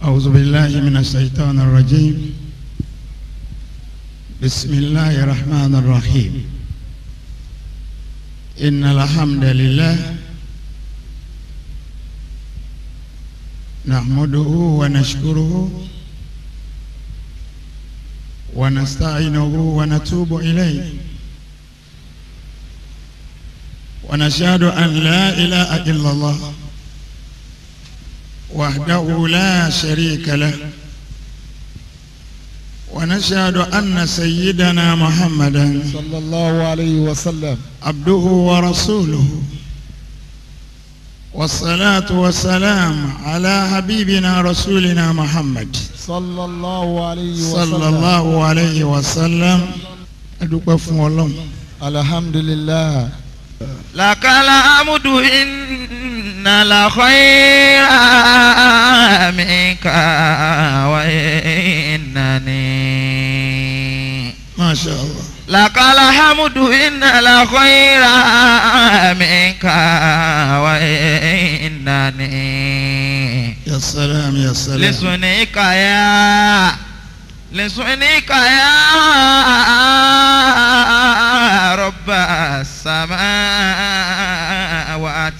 أعوذ بالله من الشيطان الرجيم بسم الله الرحمن الرحيم إن الحمد لله نحمده ونشكره ونستعينه ونتوب إليه ونشهد أن لا إله إلا الله وحده لا شريك له ونشهد أن سيدنا محمدا صلى الله عليه وسلم عبده ورسوله والصلاة والسلام على حبيبنا رسولنا محمد صلى الله عليه وسلم صلى الله عليه وسلم أدوك فون الحمد لله لك الحمد إن الخير منك وإنني ما شاء الله لك الحمد إن الخير منك وإنني يا سلام يا سلام لسنيك يا لسنيك يا رب السماوات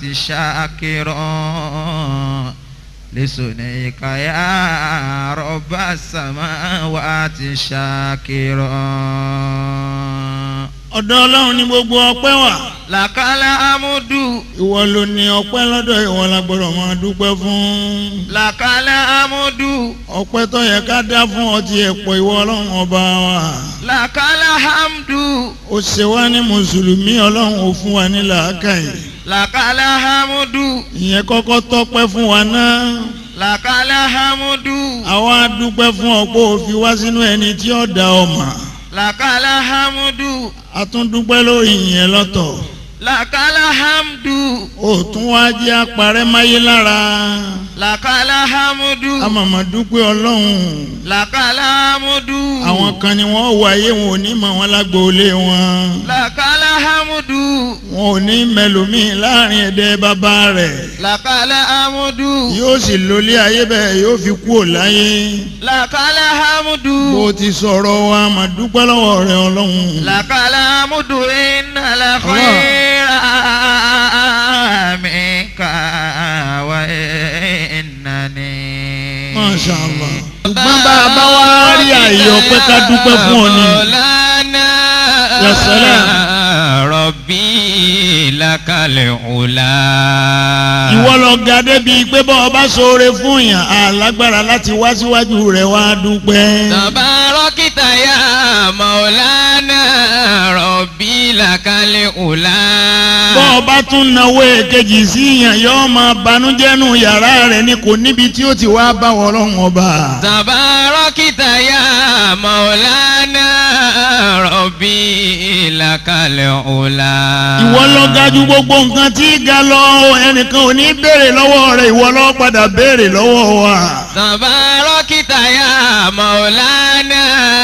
شاكرا لسنيك يا رب السماوات شاكرا ọ̀dọ̀ Ọlọ́run ni gbogbo ọpẹ́ wà لك الحمد ìwọ ló ní ọpẹ́ lọ́dọ̀ ìwọ la gbọ́dọ̀ máa dúpẹ́ fún لك الحمد ọpẹ́ tó yẹ ká dá fún ọtí ẹ̀pọ̀ ìwọ Ọlọ́run ọba wa لك الحمد ó ṣe wá ní mùsùlùmí Ọlọ́run ò fún wa ní làákàyè لك الحمد ìyẹn kọ́kọ́ tọ́pẹ́ fún wa náà لك الحمد àwa dúpẹ́ fún ọ̀pọ̀ òfin wá sínú ẹni tí ó dá ọmọ لك الحمد a tún dúpẹ́ lórí ìyẹn lọ́tọ̀ لك الحمد ó tún wá jẹ́ àparẹ́ máyé lára لك الحمد àmọ̀mọ̀ dúpẹ́ Ọlọ́run لك الحمد àwọn kan ni wọ́n wáyé wọn ò ní mọ̀ wọn lágboolé wọn لك الحمد wọn ò ní mẹlòmíì láàrin ẹ̀dẹ́ bàbá rẹ̀ لك الحمد yóò sì lólé ayé bẹ́ẹ̀ yóò fi kú ò láyé لك الحمد bó ti sọ̀rọ̀ wa mà dúpẹ́ lọ́wọ́ rẹ̀ Ọlọ́run لك الحمد إن الخير منك وإنني Masha Allah. ṣùgbọ́n bá a bá wá rí àyè ọpẹ́ ká dúpẹ́ fún ọ ni. مولانا يا سلام. ربي لك العلا ìwọ lọ ga débi pé bọ́ ọ bá ṣoore fún yàn alágbára láti wá síwájú rẹ̀ wá dúpẹ́. تباركت يا مولانا ربي لك العلا bọ́ ọ bá tún náwó èkejì sí yàn yóò máa banújẹ́ nù yàrá rẹ̀ ni kò níbi tí ó ti wá bá wọ ọlọ́run ọba. تباركت يا مولانا ربي لك العلا ìwọ lọ ga ju gbogbo nǹkan tí ga lọ ẹnìkan ò ní béèrè lọ́wọ́ rẹ̀ ìwọ lọ padà béèrè lọ́wọ́ wa. تباركت يا مولانا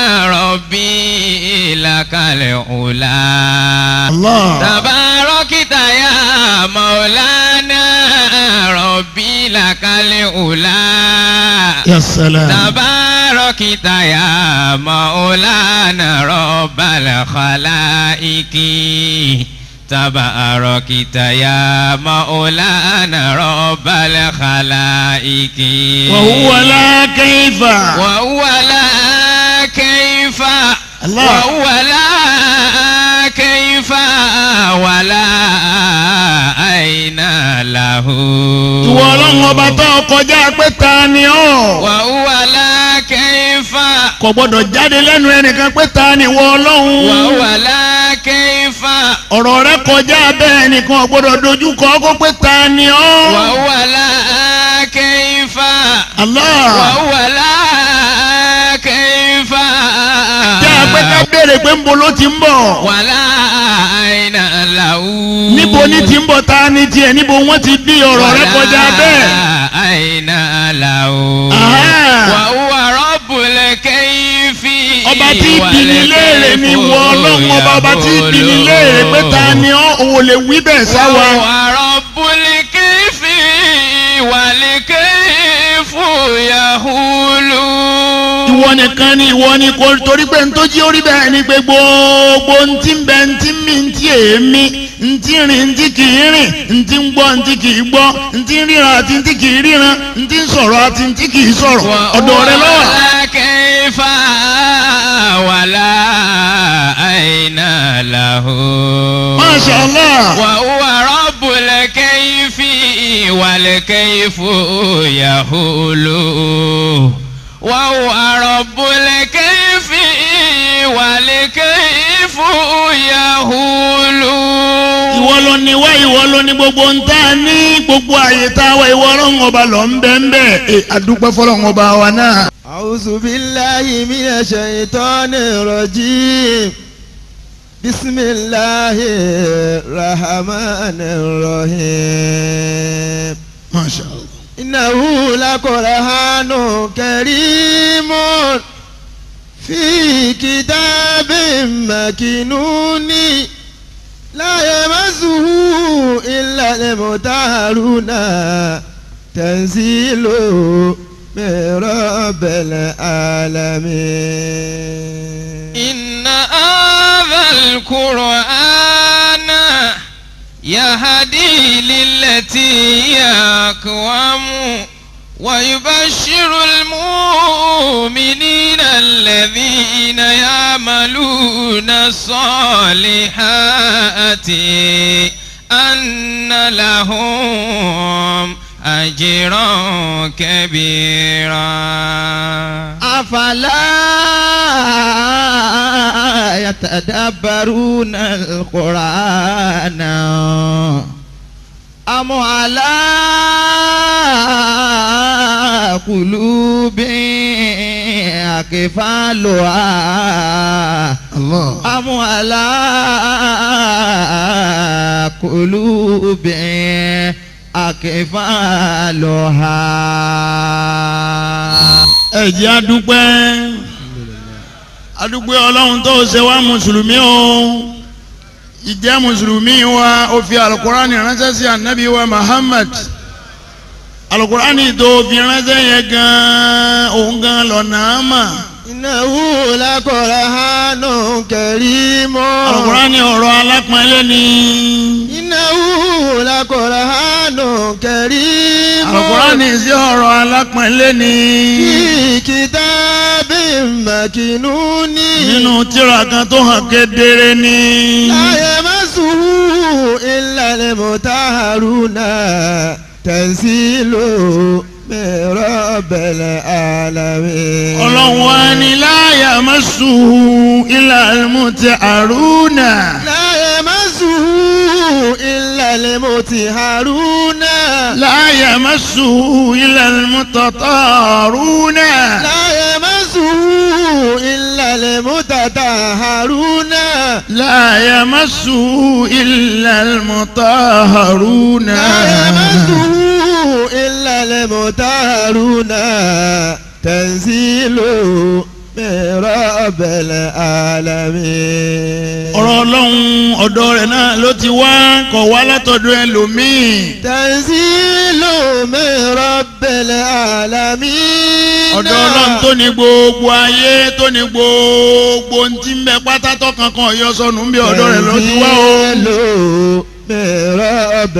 ربي لك العلا Allah. تباركت يا مولانا ربي لك العلا ya salam. تباركت يا مولانا رب الخلائق تباركت يا مولانا رب الخلائق وهو لا كيف. وهو لا كيف الله. وهو لا كيف ولا أين له ìwọ ọlọ́run ọba tó kọjá pé ta ni ọ́. وهو لا كيف kò gbọdọ̀ jáde lẹ́nu ẹnìkan pé ta ni ìwọ ọlọ́run. وهو لا كيف ọ̀rọ̀ rẹ kọjá bẹ́ẹ̀ nìkan ò gbọdọ̀ dojú kọ kó pé ta ni ọ́. وهو لا كيف Allah. وهو لا كيف jẹ́ àpẹ́ ká béèrè pé ńbo ló ti ń bọ̀. ولا أين له níbo ní ti ń bọ̀ ta ni tiẹ̀ níbo wọ́n ti bí ọ̀rọ̀ rẹ kọjá bẹ́ẹ̀. ولا أين له Aha. وهو رب الكيف ọba tí bini léèrè ni ìwọ ọlọ́run ọba ọba tí bini léèrè pé ta ni ọ́ òun lè wí bẹ́ẹ̀ sáwa. وهو رب الكيف والكيف يا يهول ìwọ nìkan ni ìwọ ni kò torí pé ntọ́jú orí bẹ́ẹ̀ ni pé gbogbo ntí ń bẹ ntí ń mí ntí èémí ntí rìn ntí kì í rìn ntí ń gbọ́ ntí kì í gbọ́ ntí ń ríran àti ntí kì í ríran ntí ń sọ̀rọ̀ àti ntí kì í sọ̀rọ̀ ọ̀dọ̀ rẹ lọ́wọ́. ولا كيف ولا أين له Masha Allah. وهو رب الكيف والكيف يهول وهو رب الكيف والكيف يهول ìwọ ló ní wá ìwọ ló ní gbogbo ń tá a ní gbogbo àyè tá a wá ìwọ ọlọ́run ọba lọ ń bẹ́ ń bẹ́ ẹ àdúpẹ́ fọlọ́run ọba wa náà. أعوذ بالله من الشيطان الرجيم بسم الله الرحمن الرحيم Masha Allah. إنه لقرآن كريم في كتاب مكنون لا يمسه إلا المطهرون تنزيل من رب العالمين إن هذا القرآن يهدي للتي هي أقوم ويبشر المؤمنين الذين يعملون الصالحات أن لهم أجرا كبيرا أفلا يتدبرون القرآن أم على قلوب أكفالها Allah. أم على قلوب أكفالها ẹ jẹ́ adúpẹ́ adúpẹ́ ọlọ́run tó ṣe wá mùsùlùmí o ìjẹ́ mùsùlùmí wa ó fi alukurani ránṣẹ́ sí anabi wa Muhammad alukurani tó fi ránṣẹ́ yẹn gan òun gan lọ́nà àmà إنه لقرآن كريم alukurani ọ̀rọ̀ alápọ̀nlé ni إنه لقرآن كريم alukurani sí ọ̀rọ̀ alápọ̀nlé ni في كتاب مكنون nínú tírà kan tó hàn kedere ni. لا يمسه إلا المطهرون تنزيل من رب العالمين ọlọ́run wa ni la yamassuhu illa al-mutahharuna. لا يمسه إلا المطهرون لا يمسه إلا المتطهرون لا يمسه إلا المتطهرون لا يمسه إلا المطهرون لا يمسه إلا المطهرون تنزيل من رب العالمين ọ̀rọ̀ ọlọ́run ọ̀dọ̀ rẹ̀ náà ló ti wá kọ̀ wá látọ̀dọ̀ ẹlòmíì تنزيل من رب العالمين ọ̀dọ̀ ọlọ́run tó ní gbogbo ayé tó ní gbogbo ohun tí ń bẹ pátátọ́ kankan ọ̀yọ́ sọnù ń bí ọ̀dọ̀ rẹ̀ ló ti wá o. تنزيل من رب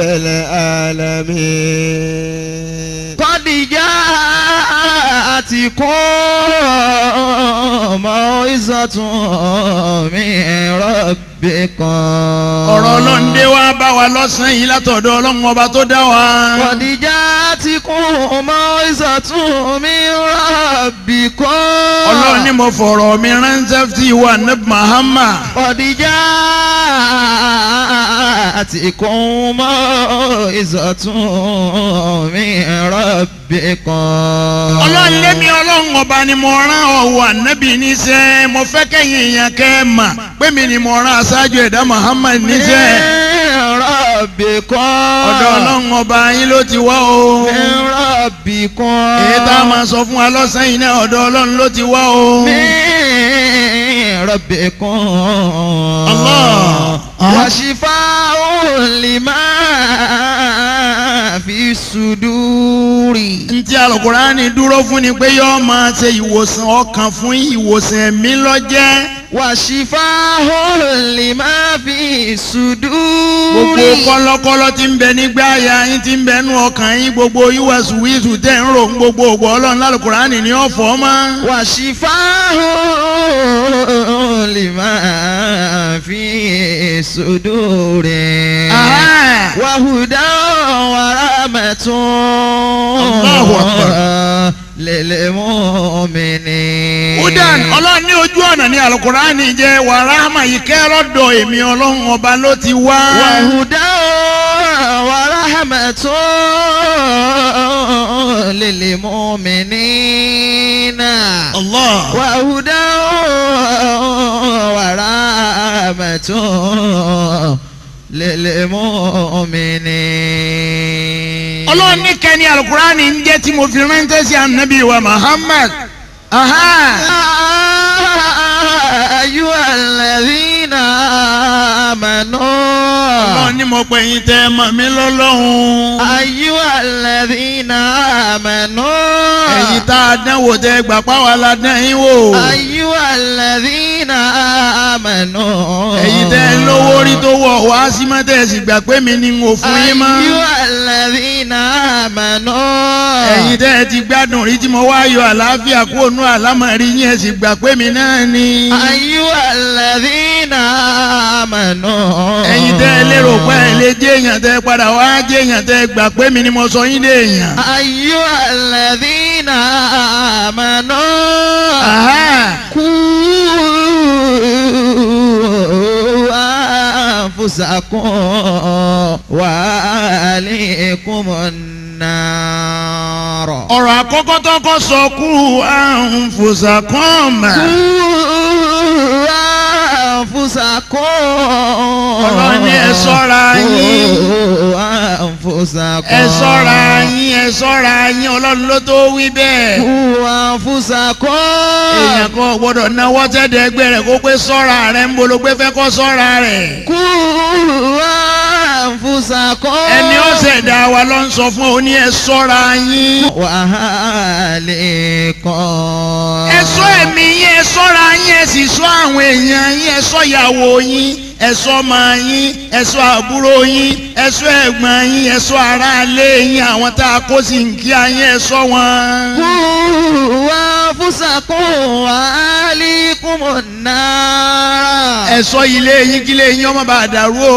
العالمين قد جاءتكم موعظة من ربكم ọ̀rọ̀ ọlọ́run dé wá bá wa lọ́sàn-án yìí látọ̀dọ̀ ọlọ́run ọba tó dá wa. قد جاءتكم موعظة من ربكم ọlọ́run ní mo fọ̀rọ̀ mi ránṣẹ́ sí ìwà nẹ́bí Muhammad. قد جاءتكم موعظة من ربكم ọlọ́run lémi ọlọ́run ọba ni mo rán ọ̀wọ́ ànábì níṣẹ́ mo fẹ́ kẹ́yìn èèyàn kẹ́ ẹ mà pé mi ni mo rán aṣáájú ẹ̀dá Muhammad níṣẹ́ من ربكم ọ̀dọ̀ ọlọ́run ọba yín ló ti wá o من ربكم èyí tá a máa sọ fún wa lọ́sàn-án yìí náà ọ̀dọ̀ ọlọ́run ló ti wá o. من ربكم الله. وشفاء لما في الصدور ntí alukurani dúró fún ni pé yóò máa ṣe ìwòsàn ọkàn fún ìwòsàn ẹ̀mí lọ́jẹ́ وشفاء لما في الصدور gbogbo kọ́lọ́kọ́lọ́ tí ń bẹ nígbà ya yín tí ń bẹ nú ọkàn yín gbogbo ìwàsùwìsù tẹ̀ ń rò ń gbogbo ògbó ọlọ́run lálùkùránì ní ọ̀fọ̀ mọ́. وشفاء لما في الصدور Aha. وهدى ورحمة الله أكبر. للمؤمنين Udan ọlọ́run ní ojú ọ̀nà ní alukurani jẹ́ wàràhàmà ìkẹ́ lọ́dọ̀ èmi ọlọ́run ọba ló ti wá. وهدى ورحمة للمؤمنين Allah. وهدى ورحمة للمؤمنين ọlọ́run ní kẹ́ni alukurani ń jẹ́ tí mo fi ránṣẹ́ sí anabi wa Muhammad. Aha. أيها الذين آمنوا ọlọ́run ní mo pè yín tẹ́ ẹ mọ̀ mí lọ́lọ́run. أيها الذين آمنوا ẹ̀yin tá a dánwò tẹ́ gbà páwa la dán yín wò. أيها الذين آمنوا ẹ̀yin tẹ́ ẹ lówó rí tó wọ̀ wá sí mọ́ tẹ́ ẹ sì gbà pé mi ni n ò fún yín mọ́. أيها الذين آمنوا ẹ̀yin tẹ́ ẹ ti gbádùn rí tí mo wá yọ àlàáfíà kúrò nú àlámọ̀rí yín ẹ sì gbà pé mi náà ni. أيها الذين آمنوا ẹ̀yin tẹ́ ẹ lérò pé ẹ lè jẹ́ èèyàn tẹ́ ẹ padà wá jẹ́ èèyàn tẹ́ ẹ gbà pé mi ni mo sọ yín dé èèyàn. أيها الذين آمنوا Aha. قوا أنفسكم وأهليكم النار ọ̀rọ̀ àkọ́kọ́ tó kọ́ sọ kú àrùn fòsàkọ́ọ̀mà. أنفسكم Ọlọ́run ní ẹ ṣọ́ra yín. أنفسكم ẹ ṣọ́ra yín ẹ ṣọ́ra yín ọlọ́run ló tó wí bẹ́ẹ̀. أنفسكم èèyàn kan ò gbọ́dọ̀ náwó tẹ́lẹ̀ ẹgbẹ́ rẹ̀ kó pé ṣọ́ra rẹ̀ ń bolo pé fẹ́ kọ́ ṣọ́ra rẹ̀. أنفسكم ẹni ó ṣẹ̀dá wa ló ń sọ fún ọ ní ẹ ṣọ́ra yín. وأهلكم ẹ ṣọ́ ẹ̀mí yín ẹ ṣọ́ra yín ẹ sì ṣọ́ àwọn èèyàn yín ẹ ṣọ́ ìyàwó yín ẹ ṣọ́ ọmọ yín ẹ ṣọ́ àbúrò yín ẹ ṣọ́ ẹ̀gbọ́n yín ẹ ṣọ́ aráalé yín àwọn tá a kó sí nkí ayé ẹ ṣọ́ wọn. أنفسكم وأهليكم النار ẹ ṣọ́ ilé yín kí ilé yín ọmọ bá dàrú o.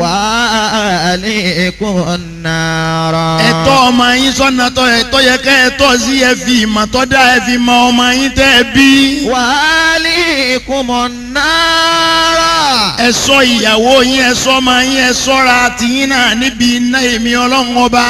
وأهليكم النار ẹ̀tọ́ ọmọ yín sọ́nà tọ́ ẹ̀tọ́ yẹ ká ẹ̀tọ́ sí ẹ fi ìmọ̀ tọ́ dá ẹ fi mọ ọmọ yín tẹ́ ẹ bí. وأهليكم النار ẹ ṣọ́ ìyàwó yín ẹ ṣọ́ ọmọ yín ẹ ṣọ́ra tìyín náà níbi iná èmi ọlọ́run ọba.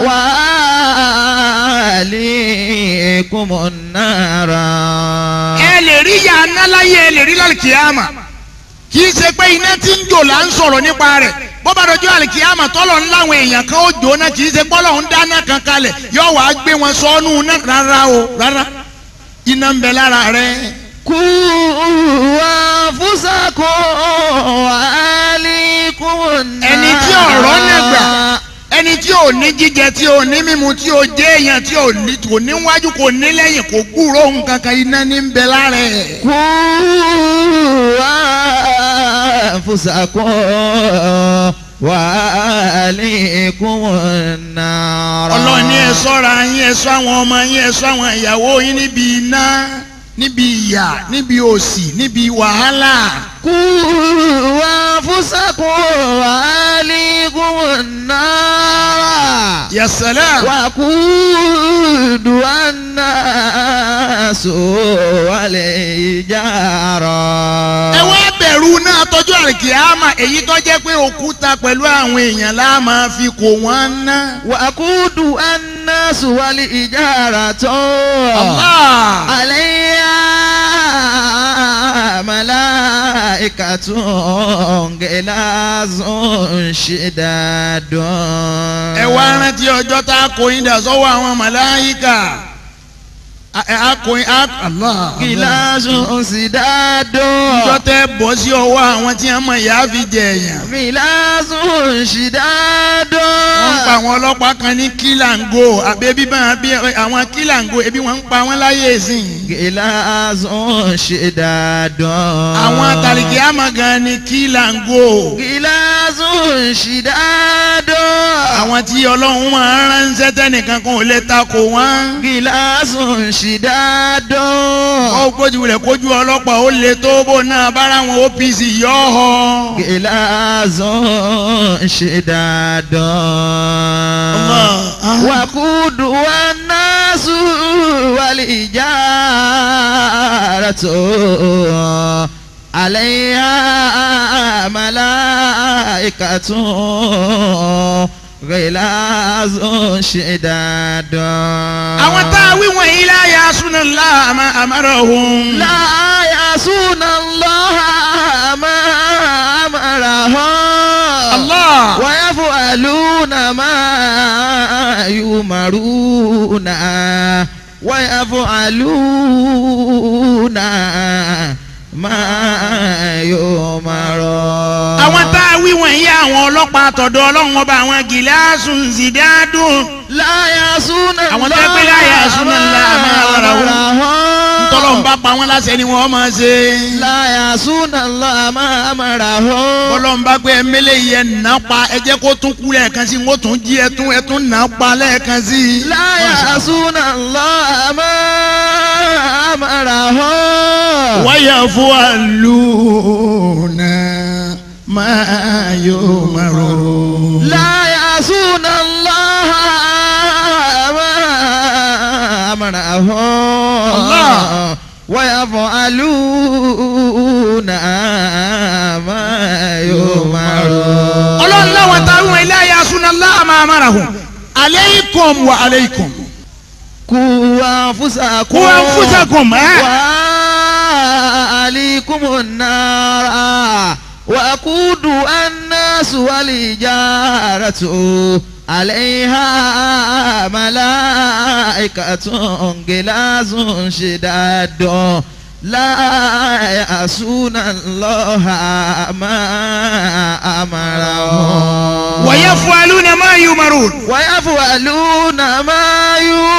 وأهليكم النار ẹ lè rí ìyá aná láyé ẹ lè rí lálùkìyàmà kì í ṣe pé iná tí ń jò là ń sọ̀rọ̀ nípa rẹ̀ bó bá dojú àlùkìyàmà tọ́lọ̀ ń láwọn èèyàn kan ó jóná kì í ṣe pọ́lọ̀ ń dáná kan kalẹ̀ yóò wá gbé wọn sọ́nù náà rárá o rárá iná ń bẹ lára rẹ̀. قوا أنفسكم وأهليكم النار ẹni tí ọ̀rọ̀ náà gbà ẹni tí ò ní jíjẹ tí ò ní mímu tí ò jẹ́ èèyàn tí ò ní kò níwájú kò ní lẹ́yìn kò gbúrò nǹkan kan iná ní ń bẹ lára ẹ̀. قوا أنفسكم وأهليكم النار ọlọ́run ní ẹ ṣọ́ra yín ẹ ṣọ́ àwọn ọmọ yín ẹ ṣọ́ àwọn ìyàwó yín níbi iná níbi ìyà níbi òṣì níbi wàhálà. قوا أنفسكم وأهليكم النار yasala وقودها الناس والحجارة ẹ wá bẹ̀rù náà tọ́jú àrìkìámà èyí tó jẹ́ pé òkúta pẹ̀lú àwọn èèyàn la máa fi kó wọn ná. وقودها الناس والحجارة Allah. عليها ملائكة غلاظ شداد ẹ wá rántí ọjọ́ tá a kó yín dà sọ́wọ́ àwọn màláyíkà akọyin Allah. gíláàsù sídádó. ìjọ tẹ bọ́ sí ọwọ́ àwọn tí wọ́n mọ ìyá fi jẹ èèyàn. gíláàsù sídádó. wọ́n ń pa àwọn ọlọ́pàá kan ní kílàngó àbẹ́bí bá bí àwọn kílàngó ebi wọ́n ń pa wọ́n láyé ìsìn. gíláàsù sídádó. àwọn àtàlìkì àmọ́ gan ni kílàngó. gíláàsù sídádó. àwọn tí ọlọ́run máa ń ránṣẹ́ tẹ́nìkan kan ò lè takò wọ́n. gíláàsù sídádó. ó gbójú rẹ̀ kójú ọlọ́pàá ó lè tó bó náà bára wọn OPC yọ ọ́ họ. gíláàsù sídádó. wàkúdù wa násù wàlìjàràtò àlẹ́yà màláìkàtún gíláàsù sídádó. àwọn tá a wí wọ̀nyí láyà súná láàmà àmàrà òun. لا يعصون الله ما أمرهم Allah. ويفعلون ما يؤمرون ويفعلون ما يؤمرون àwọn tá a wí wọ̀nyí àwọn ọlọ́pàá àtọ̀dọ̀ ọlọ́run ọba àwọn gíláàsù zidádùn. لا يعصون àwọn tó pé la ya'suna Allaha ma amarahum. ntọ́lọ́run bá pa wọ́n láṣẹ ni wọ́n máa ṣe. لا يعصون الله ما أمرهم bọ́lọ́run bá pé ẹ̀mẹ́lẹ̀ yẹn nà pa ẹ jẹ́ kó tún kú lẹ́ẹ̀kan sí i wọ́n tún jí ẹtún ẹtún nà pa lẹ́ẹ̀kan sí i. لا يعصون الله ما أمرهم ويفعلون ما يؤمرون. لا يعصون الله ما أمرهم الله. ويفعلون ما يؤمرون ọlọ́run láwọn táwọn ilé ayé asúná láàmà amárahùn aleikum wa aleikum. قوا أنفسكم قوا أنفسكم، ها؟ وأهليكم النار وقودها الناس والحجارة عليها ملائكة غلاظ شداد لا يعصون الله ما أمرهم ويفعلون ما يؤمرون. ويفعلون ما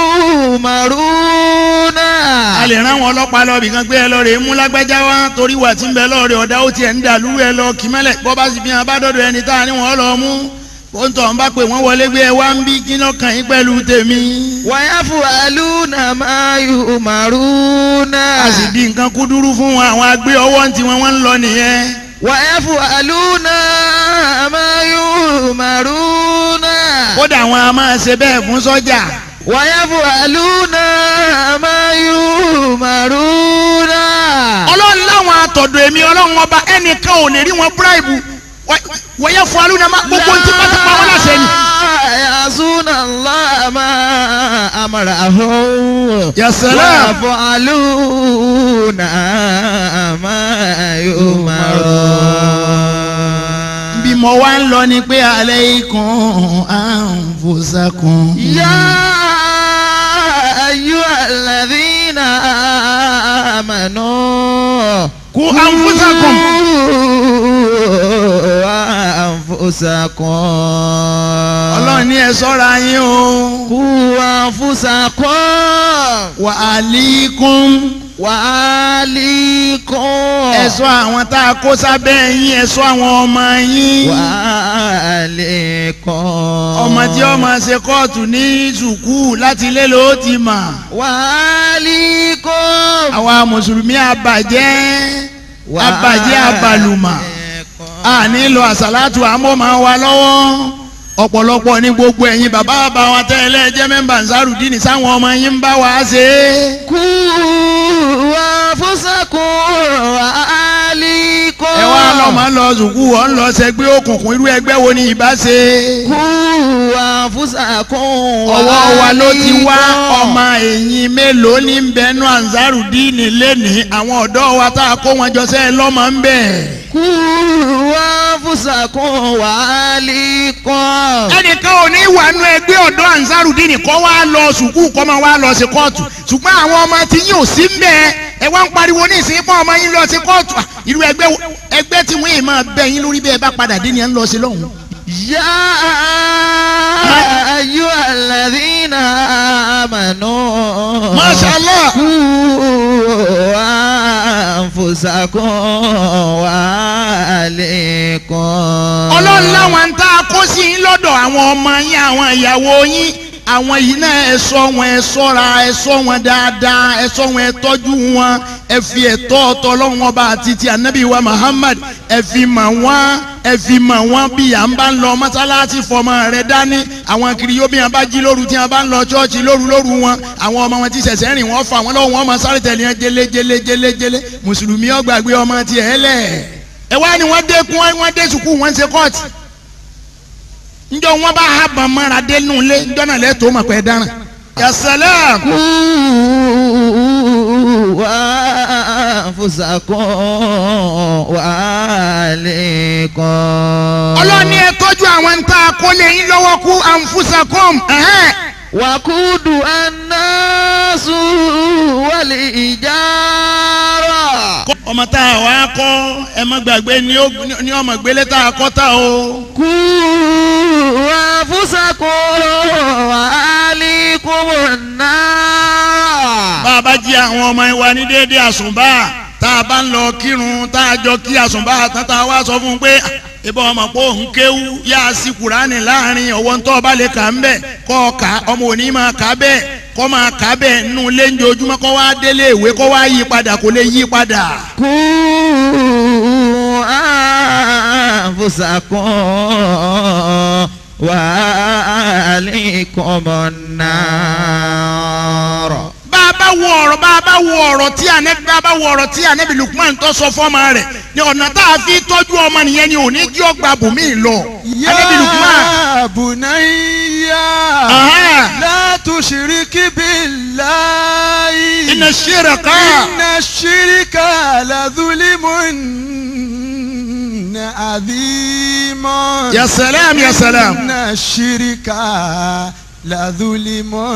يؤمرون a lè rán wọn ọlọ́pàá lọ bìkan gbé ẹ lọ rè é mú lágbájá wá torí wà tí ń bẹ lọ́ọ̀rẹ́ ọ̀dà ó tiẹ̀ ń dà lúrú ẹ lọ kí mẹ́lẹ̀ bọ́ bá sì fi hàn bá dọ́dọ̀ ẹni tá a ní wọn lọ mú ó ń tọ̀ ń bá pè wọ́n wọlé gbé ẹ wá ń bí kí náà kàn yín pẹ̀lú tèmi. ويفعلون ما يؤمرون a sì di nǹkan kúdúrú fún wọn àwọn agbé ọwọ́ ń tiwọn wọ́n ń lọ nìyẹn. ويفعلون ما يؤمرون kódà àwọn a máa ṣe bẹ́ẹ̀ fún sọ́jà. ويفعلون ما يؤمرون ọlọ́run láwọn àtọ̀dọ̀ èmi ọlọ́run ọba ẹnìkan ò lè rí wọn bíráìbù wọ́yẹ fún alúna gbogbo tí pátápá wọn láṣẹ ni. لا يعصون الله ما أمرهم Ya salam. ويفعلون ما يؤمرون bí mo wá ń lọ ni pé alaykum anfusakum. يا أيها الذين آمنوا Qu anfusakum. قوا أنفسكم ọlọ́run ní ẹ sọ́ra yín o. قوا أنفسكم wa alikum. وأهليكم ẹ ṣọ́ àwọn tá a kó sábẹ́ yín ẹ ṣọ́ àwọn ọmọ yín. وأهليكم ọmọ tí ó máa ṣe kóòtù ní sùkúù láti ilé ló ti mà. وأهليكم àwa mùsùlùmí àbàjẹ́ àbàjẹ́ àbàlùmà. a nílò àsàlátù àmọ́ máa wà lọ́wọ́ ọ̀pọ̀lọpọ̀ ní gbogbo ẹ̀yin bàbá bàbá wa tẹ́lẹ̀ jẹ́ mẹ́mbà nsárùdínì sáwọn ọmọ yín ń bá wa ṣe é. قوا أنفسكم وأهليكم ẹ wá lọ máa lọ sùkúù ọ̀ ń lọ sẹgbẹ́ òkùnkùn irú ẹgbẹ́ wo ni ìbá ṣe. قوا أنفسكم ọwọ́ wa ló ti wá وأهليكم. ọmọ ẹ̀yìn mélòó ní bẹnu Ansarudeen lẹ́nìí àwọn ọ̀dọ́ wa tá a kó wọn jọ sẹ́ẹ̀ lọ́mọ ń bẹ̀. قوا أنفسكم وأهليكم ẹnìkan ò ní wà nú ẹgbẹ́ ọ̀dọ́ Ansarudeen kọ́ wá lọ sùkúù kọ́ máa wá lọ sí kóòtù ṣùgbọ́n àwọn ọmọ tí yín ò sí ń bẹ̀ ẹ wá ń pariwo ní ìsìn pọ́n ọmọ yín lọ sí kóòtù Ah, irú ẹgbẹ́ wo- ẹgbẹ́ tí wọ́n yìí máa bẹ̀ yín lórí bẹ́ẹ̀ bá padà dé ni ẹ ń lọ sí lọ́hùn. يا أيها الذين آمنوا Masha Allah. قوا أنفسكم وأهليكم ọlọ́run láwọn ń tá a kó sí yín lọ́dọ̀ àwọn ọmọ yín àwọn ìyàwó yín àwọn yìí náà ẹ ṣọ́ wọn ẹ ṣọ́ra ẹ ṣọ́ wọn dáadáa ẹ ṣọ́ wọn ẹ tọ́jú wọn ẹ fi ẹ̀tọ́ ọ̀tọ̀ ọlọ́run ọba àti ti ànábì wa Muhammad ẹ fi mọ̀ wọ́n ẹ fi mọ̀ wọ́n bí à ń bá ń lọ mọ́sálásí fọmọ rẹ dání àwọn kiri yóò bí wọn bá jí lóru tí wọn bá ń lọ ṣọ́ọ̀ṣì lóru lóru wọn àwọn ọmọ wọn ti ṣẹ̀ṣẹ̀ rìn wọ́n fà wọ́n lọ́wọ́ wọn máa sáré tẹ̀lé wọn jẹlé jẹlé jẹlé jẹlé mùsùlùmí ó gbàgbé ọmọ tiẹ̀ lẹ̀ ẹ wá ní wọ́n dé kún wọ́n dé sùkúù wọ́n ń ṣe kọ́ọ̀tì njọ wọn bá ha bàn mara dé nù lé njọ náà lẹ tó ma pẹ dáràn. yasalam. قوا أنفسكم وأهليكم ọlọ́ni ẹ tọ́jú àwọn tá a kó lé yín lọ́wọ́ kú anfusakom. ẹ̀hẹ́n. وقود الناس والإجارة ọmọ tá a wá kọ́ ẹ má gbàgbé ní ó- ní ọmọ gbélé tá a kọ́ tá o. قوا أنفسكم وأهليكم النار bá a bá jí àwọn ọmọ wa ní déédéé àsùnbà tá a bá ń lọ kírun tá a jọ kí àsùnbà tán tá a wá sọ fún un pé ìbọn ọmọ pé òun kéwú yá a sí kùránì láàrin ọwọ́ ń tọ́ ọba lè kà ń bẹ̀ kọ́ ọ kà ọmọ òní máa kà á bẹ́ẹ̀ kọ́ máa kà á bẹ́ẹ̀ nínú ilé ń jojúmọ́ kọ́ wá délé ìwé kọ́ wá yí padà kò lè yí padà. قوا أنفسكم وأهليكم النار bá a bá wo ọ̀rọ̀ bá a bá wo ọ̀rọ̀ tí ànẹ́bí bá a bá wo ọ̀rọ̀ tí ànẹ́bí Lukman tó sọ fọ́mọ rẹ̀ ni ọ̀nà tá a fi tọ́jú ọmọ nìyẹn ni òní jí ọgbà bùnmí lọ. ànẹ́bí Lukman. يا بني Aha. لا تشرك بالله إن الشرك إن الشرك لظلم عظيم يا سلام يا إن سلام الشرك لظلم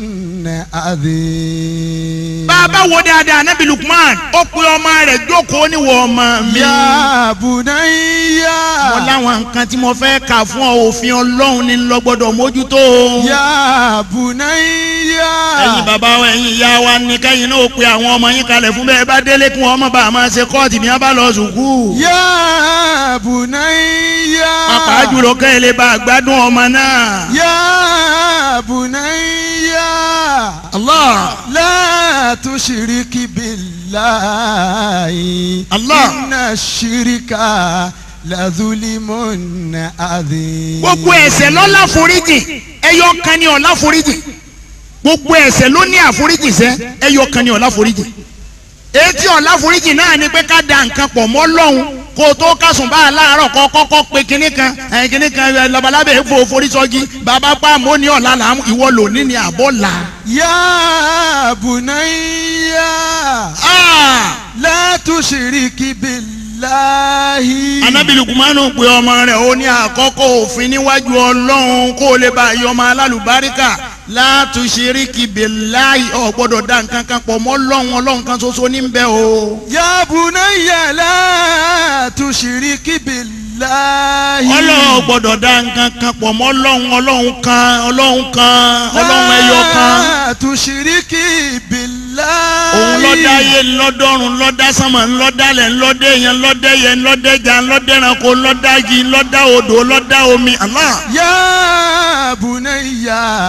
عظيم bá a bá wo dáadáa ànẹ́bí Lukman ó pe ọmọ rẹ̀ jókòó níwọ̀ ọmọ mi. يا بني mo láwọn nǹkan tí mo fẹ́ kà fún ọ òfin ọlọ́run ní lọ gbọ́dọ̀ mójútó. يا بني ẹ̀yin bàbá wa ẹ̀yin ìyá wa ní kẹ́yìn náà ó pe àwọn ọmọ yín kalẹ̀ fún bẹ́ẹ̀ bá délé kí wọ́n má bàa máa ṣe kọ́ọ̀tì bí wọ́n bá lọ sùkúù. يا بني pàápàá jùlọ kẹ́ ẹ lè bá a gbádùn ọmọ náà. يا بني Allah لا تشرك بالله الله. إن الشرك لظلم عظيم gbogbo ẹ̀ṣẹ̀ ló láforíjì ẹyọ kan ni ó láforíjì gbogbo ẹ̀ṣẹ̀ ló ní àforíjì sẹ́ ẹyọ kan ni ó láforíjì etí ó láforíjì náà ni pé ká da nǹkan pọ̀ mọ́ lọ́hùn kó o tó kásùn bá a láàárọ̀ kọ́ kọ́kọ́ pé kinní kan ẹ̀ kinní kan ẹ̀ labalábẹ́ èèfo forísọ́gi bàbá pa àmọ́ ní ọ̀la là ń ìwọ lò ní ni àbọ̀ là. يا بني Ah! لا تشرك بالله anabi lukumanu pe ọmọ rẹ̀ ó ní àkọ́kọ́ òfin níwájú ọlọ́run kó o lè bá yọ ọmọ alálùbáríkà látúnṣeríkì bíláì ọ̀ gbọ́dọ̀ dá nǹkan kan pọ̀ mọ́ ọlọ́run ọlọ́run kan ṣoṣo ní bẹ́ẹ̀ o. يا بني لا تشرك بالله ọlọ́run gbọ́dọ̀ dá nǹkan kan pọ̀ mọ́ ọlọ́run ọlọ́run kan ọlọ́run kan ọlọ́run ẹyọ kan. لا تشرك بالله òun lọ́dá ayé ńlọ́dọ́rùn ńlọ́dá sánmà ńlọ́dálẹ̀ ńlọ́dẹ yẹn ńlọ́dẹ yẹn ńlọ́dẹjà ńlọ́dẹranko ńlọ́dá igi ńlọ́dá odò ńlọ́dá omi Allah. يا بني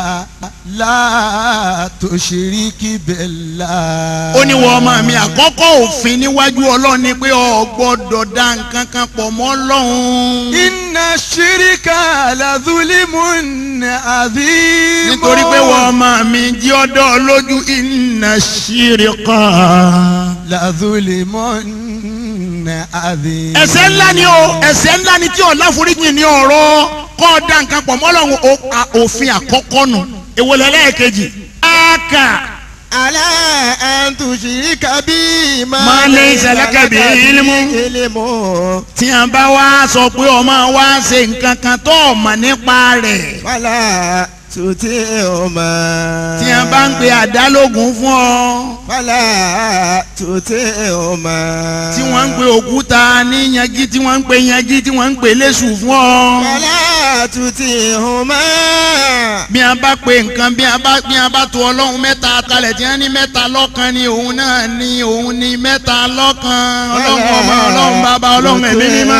لا تشرك بالله ó ní wọ́n ọmọ mi àkọ́kọ́ òfin níwájú ọlọ́run ni pé o gbọ́dọ̀ dá nǹkan kan pọ̀ mọ́ ọlọ́run. إن الشرك لظلم عظيم nítorí pé wọ́n ọmọ mi jí ọdọ́ lójú inna shirika. لظلم عظيم ẹ̀ṣẹ̀ ńlá ni o ẹ̀ṣẹ̀ ńlá ni tí ọ̀la foríjì ní ọ̀rọ̀ kọ́ ọ dá nǹkan pọ̀ mọ́lọ́run o- a- òfin àkọ́kọ́ nù èwo lẹ́lẹ́ẹ̀kejì. áàkà على أن تشرك بي ما ليس لك به علم. علم tí a bá wá sọ pé ọmọ wa ṣe nǹkan kan tó mọ̀ nípa rẹ̀ فلا تطعهما tí a bá ń pe àdálógún fún ọ فلا تطعهما tí wọ́n ń pe òkúta ní yanjú tí wọ́n ń pe yanjú tí wọ́n ń pe léṣù fún ọ. فلا تطعهما bí a bá pe nǹkan bí a bá bí a bá to ọlọ́run mẹ́ta kalẹ̀ tí wọ́n ní mẹ́ta lọ́kan ni òun náà ni òun ni mẹ́ta lọ́kan ọlọ́run ọmọ ọlọ́run bàbá ọlọ́run ẹ̀mí mímọ́.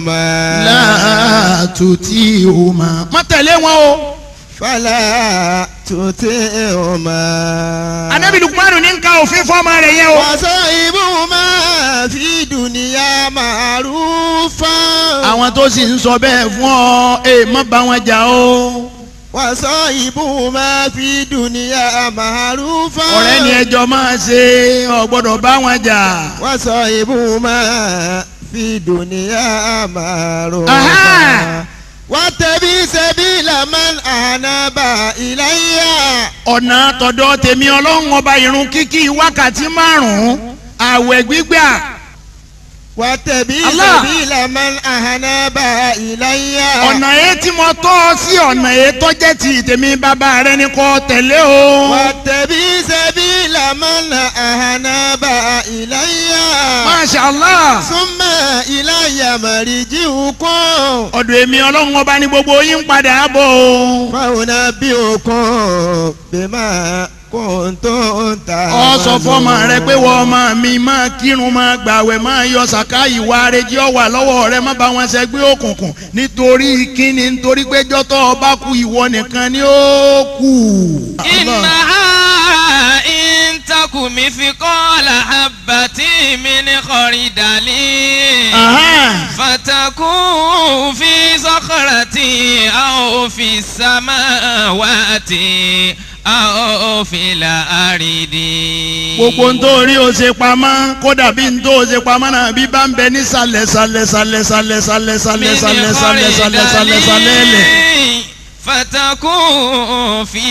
láàtútì òmà. má tẹ̀lé wọn o. فلا تطعهما anabi lukumanu ní nǹkan òfin fọ́ọ̀mù rẹ̀ yẹn o. وصاحبهما في دنيا معروفا àwọn tó sì ń sọ bẹ́ẹ̀ fún ọ ẹ má bá wọn jà o. وصاحبهما في دنيا معروفا ọ̀rẹ́ ni ẹjọ́ máa ṣe ọ gbọ́dọ̀ bá wọn jà. وصاحبهما في دنيا معروفا Aha. واتبع سبيل من أناب إلي ọ̀nà tọ̀dọ̀ tèmi ọlọ́run ọba irun kíkí wákàtí márùn-ún àwẹ̀ gbígbà واتبع Allah. سبيل من أناب إلي ọ̀nà yẹn tí mo tọ́ ọ sí ọ̀nà yẹn tó jẹ́ ti tèmi bàbá rẹ ni kò tẹ̀lé o. واتبع سبيل من أناب إلي Masha Allah ثم إلي مرجعكم ọ̀dọ̀ èmi ọlọ́run ọba ni gbogbo yín padà bọ̀ o. فأنبئكم بما كنتم ọ sọ fọmọ rẹ pé wọ́n ọmọ mi máa kírun máa gbàwẹ̀ máa yọ sàká ìwà arẹjì ọwà lọ́wọ́ rẹ má bá wọn ṣẹgbẹ́ òkùnkùn nítorí kíni nítorí pé jọ́tọ̀ ọba kú ìwọ nìkan ni ó kù. إنها إن تك مثقال حبة من خردل Aha. فتكون في صخرة أو في السماوات أو في الأرض gbogbo ń tó rí o ṣe pamọ́ kódà bí ń tó o ṣe pamọ́ náà bí bá ń bẹ ní sàlẹ̀ sàlẹ̀ sàlẹ̀ sàlẹ̀ sàlẹ̀ sàlẹ̀ من sàlẹ̀ sàlẹ̀ sàlẹ̀ sàlẹ̀ sàlẹ̀ lẹ̀. خردل فتكون في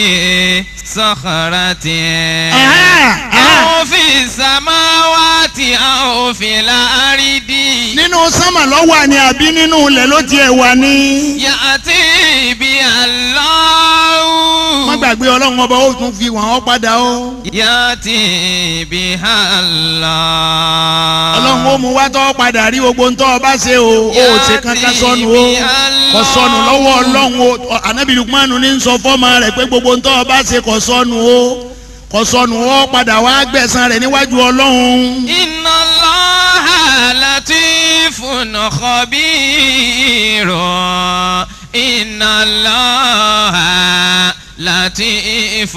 صخرة Aha, aha. أو في السماوات أو في الأرض nínú sánmà ló wà ní àbí nínú ilẹ̀ ló tiẹ̀ wà ní. يأتي بها الله má gbàgbé ọlọ́run ọba ó tún fi wọ́n ọ́ padà ó. يأتي بها الله ọlọ́run ó mú wá tọ́ padà rí gbogbo ń tọ́ ọ bá ṣe o ó ṣe kankan sọnù o kò sọnù lọ́wọ́ ọlọ́run o anabi lukmanu ní sọ fọ́mọ rẹ̀ pé gbogbo ń tọ́ ọ bá ṣe kò sọnù o kò sọnù o padà wá gbẹ̀san rẹ̀ níwájú ọlọ́run. إن الله لطيف خبير إن الله لطيف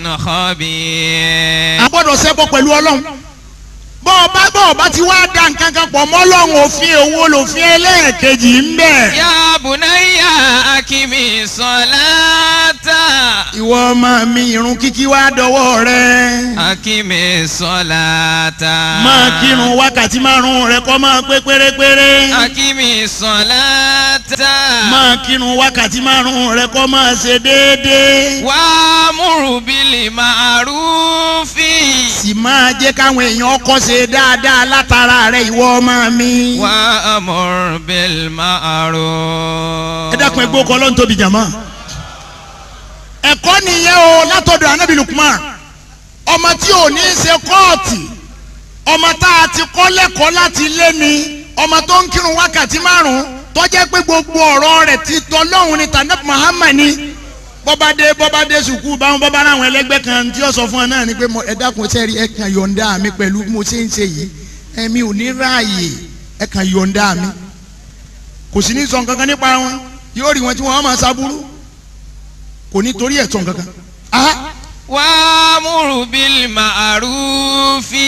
خبير a gbọ́dọ̀ ṣẹbọ pẹ̀lú ọlọ́run bọ́ ọ bá bọ́ ọ bá ti wá da nǹkan kan pọ̀ mọ́ ọlọ́run òfin owó lòfin ẹlẹ́ẹ̀kejì ń bẹ. يا بني أقم الصلاة ìwọ ọmọ mi irun kíkí wá dọwọ́ rẹ. أقم الصلاة máa kírun wákàtí márùn rẹ kọ́ máa pé pérépéré. أقم الصلاة máa kírun wákàtí márùn rẹ kọ́ máa ṣe déédéé. وأمر بالمعروف sì máa jẹ́ káwọn èèyàn kọ́ ṣe dáadáa látara rẹ ìwọ ọmọ mi. وأمر بالمعروف ẹ dákun ẹ gbó kọ́ ló ń tóbi jàmọ́. ẹ̀kọ́ nìyẹn o látọ̀dọ̀ anabi lukman ọmọ tí ò ní í ṣe kóòtù ọmọ tá a ti kọ́ lẹ́kọ̀ọ́ láti lé ni ọmọ tó ń kírun wákàtí márùn-ún tó jẹ́ pé gbogbo ọ̀rọ̀ rẹ̀ ti tọ́lọ́hún ni tànàb muhammad ni bọ́bádé bọ́bádé sùkú báwọn bọ́bá ráwọn ẹlẹ́gbẹ́ kan tí ó sọ fún ọ náà ni pé mo- ẹ dákun sẹ́rí ẹ kàn yọ̀ǹda mi pẹ̀lú bí mo ṣe ń ṣe yìí ẹ̀mí ò ní ráàyè ẹ kàn yọ̀ǹda mi kò sí ní sọ nǹkan kan nípa wọn yóò rí wọn tí wọn máa ṣaburú kò ní torí ẹ̀ sọ nǹkan kan. Aha, وأمر بالمعروف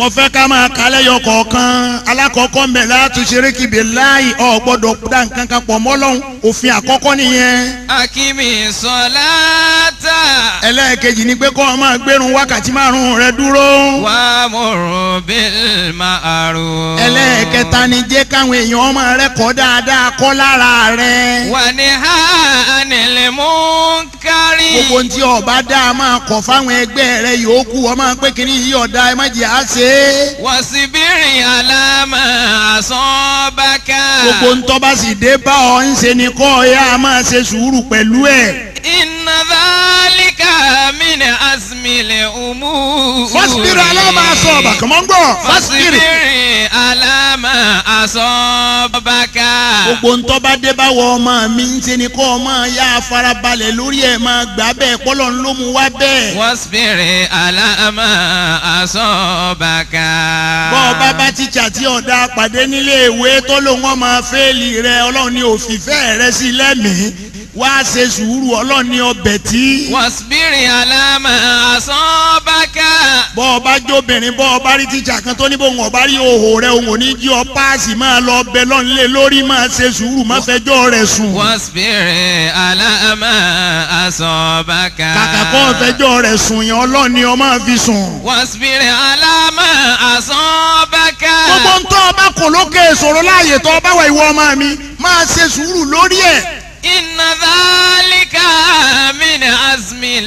mo fẹ́ ká máa kálẹ̀ yọ kọ̀ọ̀kan alákọ̀ọ́kọ́ mbẹ̀ láti ṣeré kìbè láì ọ̀ gbọ́dọ̀ dá nǹkan kan pọ̀ mọ́ Ọlọ́hun òfin àkọ́kọ́ nìyẹn akimi sọláta. ẹlẹ́ẹ̀kejì ni pé kọ́ ọ máa gbérun wákàtí márùn-ún rẹ dúró wà múrù bíl màrú. ẹlẹ́ẹ̀kẹta ni jẹ́ káwọn èèyàn ọmọ rẹ kọ́ dáadáa kọ́ lára rẹ wà ní ha nílẹ̀ mú kárí. gbogbo ntí ọba dá a máa kọ̀ fáwọn ẹgbẹ́ rẹ yòókù ọmọ pé kìíní yìí ọ̀dà ẹ má jẹ́ à ṣe é wàsíbírì alámà àsánbákà. gbogbo ntọ́ bá sì dé bá ọ ń ṣe ni kọ́ ọ yá a máa ṣe sùúrù pẹ̀lú ẹ̀. inna dhalika min azmil umur. fásitìrì aláma sọ ọba kàmọ́ ń gbọ́ fásitìrì. wàsíbírì alámà àsánbákà. gbogbo ntọ́ bá dé bá wọ ọmọ mi ń ṣe ni kọ́ ọ máa yá a farabalẹ̀ lórí ẹ̀ máa gbà bẹ́ẹ̀ pọ́lọ́ ń ló mu wá bẹ́ẹ̀. wàsíbírì alámà àsánbákà. bọ́ ọ bá bá tíṣà tí ọ̀dà pàdé nílé ìwé tó lòun ọmọ fẹ́ẹ̀lì rẹ ọlọ́run ní òfìfẹ́ rẹ sí lẹ́mìí wá ṣe sùúrù ọlọ́run ní ọbẹ̀ tí. wàsíbírì alámà àsánbákà. bọ́ ọ bá jóbìnrin bọ́ ọ bá rí tíṣà kan tó ní bóun ọba rí òhò rẹ òun ò ní jí ọ páàsì máa lọ bẹ lọ́nlé lórí máa ṣe sùúrù má fẹjọ́ rẹ̀ sùn. wàsíbírì alámà àsánbákà. kàkà kọ́ fẹjọ́ rẹ̀ sùn yẹn ọlọ́run ni ọ máa fi sùn. wàsíbírì alámà àsánbákà. gbogbo ń tọ́ ọba kò lókè ìṣòro láàyè tọ́ ọba wà ìwọ ọmọ mi máa ṣe sùúrù lórí ẹ̀. inna dhalika min azmil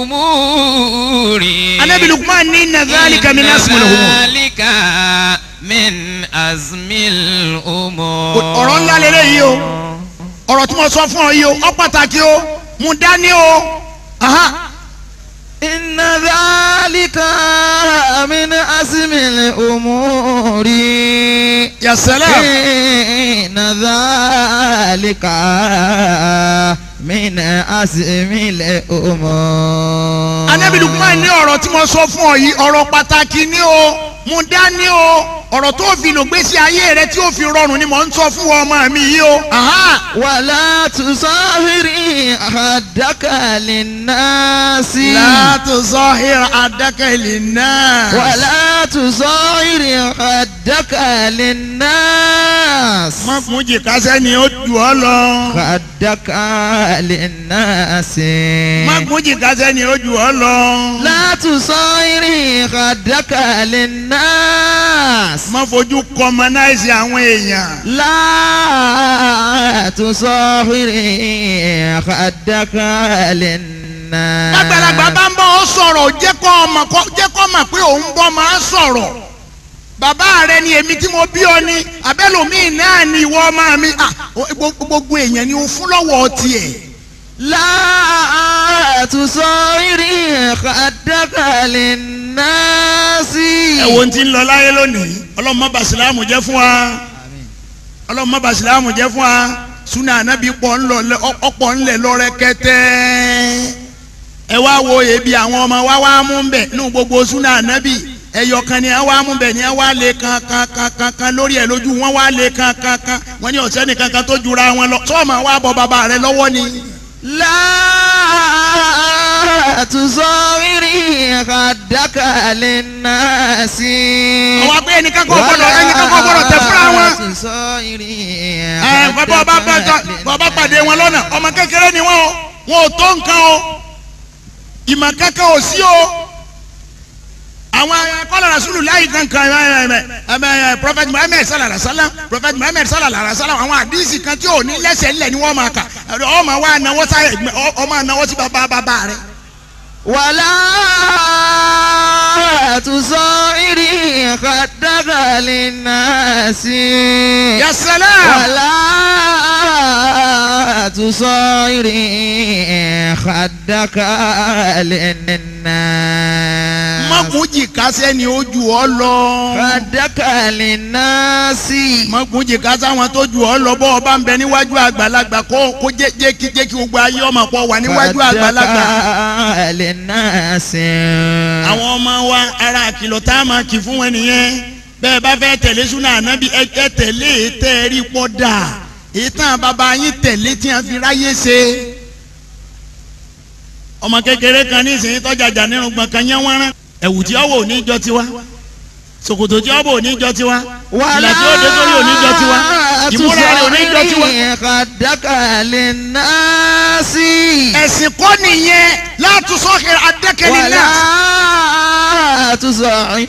umuri. anabi lukman ní nàzálìkà mi náà sùn lọ́wọ́. dhalika min azmil umuri. ọ̀rọ̀ ńlá lélẹ̀ yìí o ọ̀rọ̀ tí mo sọ fún ọ yìí o ọ pàtàkì o mú dání o. Aha. inna dhalika min azmil umuri. ya salam. inna dhalika min azmil umuri. anabi lukman ní ọ̀rọ̀ tí mo sọ fún ọ yìí ọ̀rọ̀ pàtàkì ni o mú dání o ọ̀rọ̀ tó fi lò gbésí ayé rẹ tí ó fi rọrùn ni mò ń sọ fún ọmọ mi yìí o. Aha. ولا تصاهري خدك للناس لا تصاهر عدك للناس ولا تصاهري خدك للناس má fún jìkà sẹ́ni ó jù ọ́ lọ. خدك للناس má fún jìkà sẹ́ni ó jù ọ́ lọ. لا تصاهري خدك للناس má fojú kọmọnáìsì àwọn èèyàn. لا تصاهري خدك للناس lágbàlagbà bá ń bọ́ ọ sọ̀rọ̀ jẹ́ kọ́ ọmọ kọ́ jẹ́ kọ́ mọ̀ pé òun bọ́ máa sọ̀rọ̀ bàbá rẹ ni èmi tí mo bí ọ ni abẹ́lòmíì náà ni ìwọ ọmọ mi Ah, gbogbo gbogbo èèyàn ni o fún lọ́wọ́ tiẹ̀. لا تصاهري خدك للناس ẹ wo ti ń lọ láyé lónìí ọlọ́run má bà sílámù jẹ́ fún wa ọlọ́run má bà sílámù jẹ́ fún wa súnà ànábì pọ̀ ńlọ ọ̀pọ̀ ńlẹ̀ lọ́rẹ́ kẹtẹ́ ẹ wá wo ebi àwọn ọmọ wa wá mú bẹ̀ nínú gbogbo súnà ànábì ẹyọ kan ni ẹ wá mú bẹ̀ ni ẹ wá lé kan kan kan kan kan lórí ẹ lójú wọn wá lé kan kan kan wọn ní ọ̀sẹ́ nìkan kan tó jura wọn lọ sọ́ọ̀mà wá bọ bàbá rẹ lọ́wọ́ ni. لا تصاهري خدك للناس àwọn abẹ́ ẹnìkan kọ́ gbọ́dọ̀ ẹnìkan kọ́ gbọ́dọ̀ tẹ fúnra wọn. ولا تصاهري ẹ bàbá ọba bàtà bàbá pàdé wọn lọ́nà ọmọ kékeré ni wọn o wọn ò tó nǹkan o ìmọ̀ kankan ò sí o àwọn kọ́lá rasulu láyé kankan ẹ ẹ ẹ prophet muhammed sallallahu alaihi wa sallam prophet muhammed sallallahu alaihi wa sallam àwọn àdìsí kan tí ò ní lẹ́sẹ̀ ńlẹ̀ ni wọ́n máa kà ọmọ wa náwó sáyẹ ọmọ náwó sí bàbá bàbá rẹ. ولا تصاهري خدك للناس ya salam ولا تصاهري خدك للناس mọ̀kùnjì kásẹ̀ ni ó ju ọ lọ. خدك للناس mọ̀kùnjì kásẹ̀ àwọn tó ju ọ lọ bọ́ ọba ń bẹ níwájú àgbàlagbà kó kó jẹ́ jẹ́ kí jẹ́ kí gbogbo ayé ọmọ pọ̀ wà níwájú àgbàlagbà. خدك للناس àwọn ọmọ wa ara àkìlọ̀ tá a máa kì fún wọn nìyẹn bẹ́ẹ̀ bá fẹ́ tẹ̀lé súnà ànábì ẹ ẹ tẹ̀lé ètẹ́ ẹ rí pọ́ dà ìtàn bàbá yín tẹ̀lé tí wọ́n fi ráyè ṣe. ọmọ kékeré kan ní ìsìn tọ́jà jà nínú gbọ̀ngàn yẹn wọ́n rán ẹ̀wù tí ọwọ́ ò ní jọ tiwa ṣòkòtò tí ọbọ oníjọ tiwa ìlà tí ó dé sórí oníjọ tiwa ìmúra rẹ̀ oníjọ tiwa. kàdákà lè ná sí. ẹ̀sìn kọ́ nìyẹn láti sọ́kè adẹ́kẹ́lẹ́ wàlá náà. tùsọ̀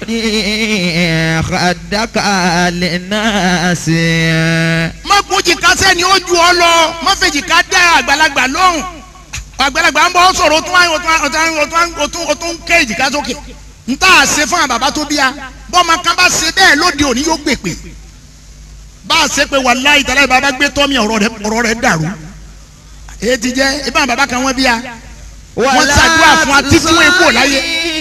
kàdákà lè ná sí. má gbójì kásẹ̀ ni ó ju ọ lọ má fèjì ká dá àgbàlagbà lóhùn àgbàlagbà ń bọ́ sọ̀rọ̀ o tún o tún o tún o tún o tún o tún ké èjìká sókè n tá a ṣe fún àwọn bàbá tó bí a bọ́mọ kan bá ṣe bẹ́ẹ̀ lóde òní yóò gbèpè bá a ṣe pé wàláhì tàlẹ́ bàbá gbé tọ́mì ọ̀rọ̀ rẹ̀ ọ̀rọ̀ rẹ̀ dàrú èyí ti jẹ́ ibà bàbá kan wọ́n bí a wọ́n ṣàdúrà fún wa títí wọ́n kú láyé.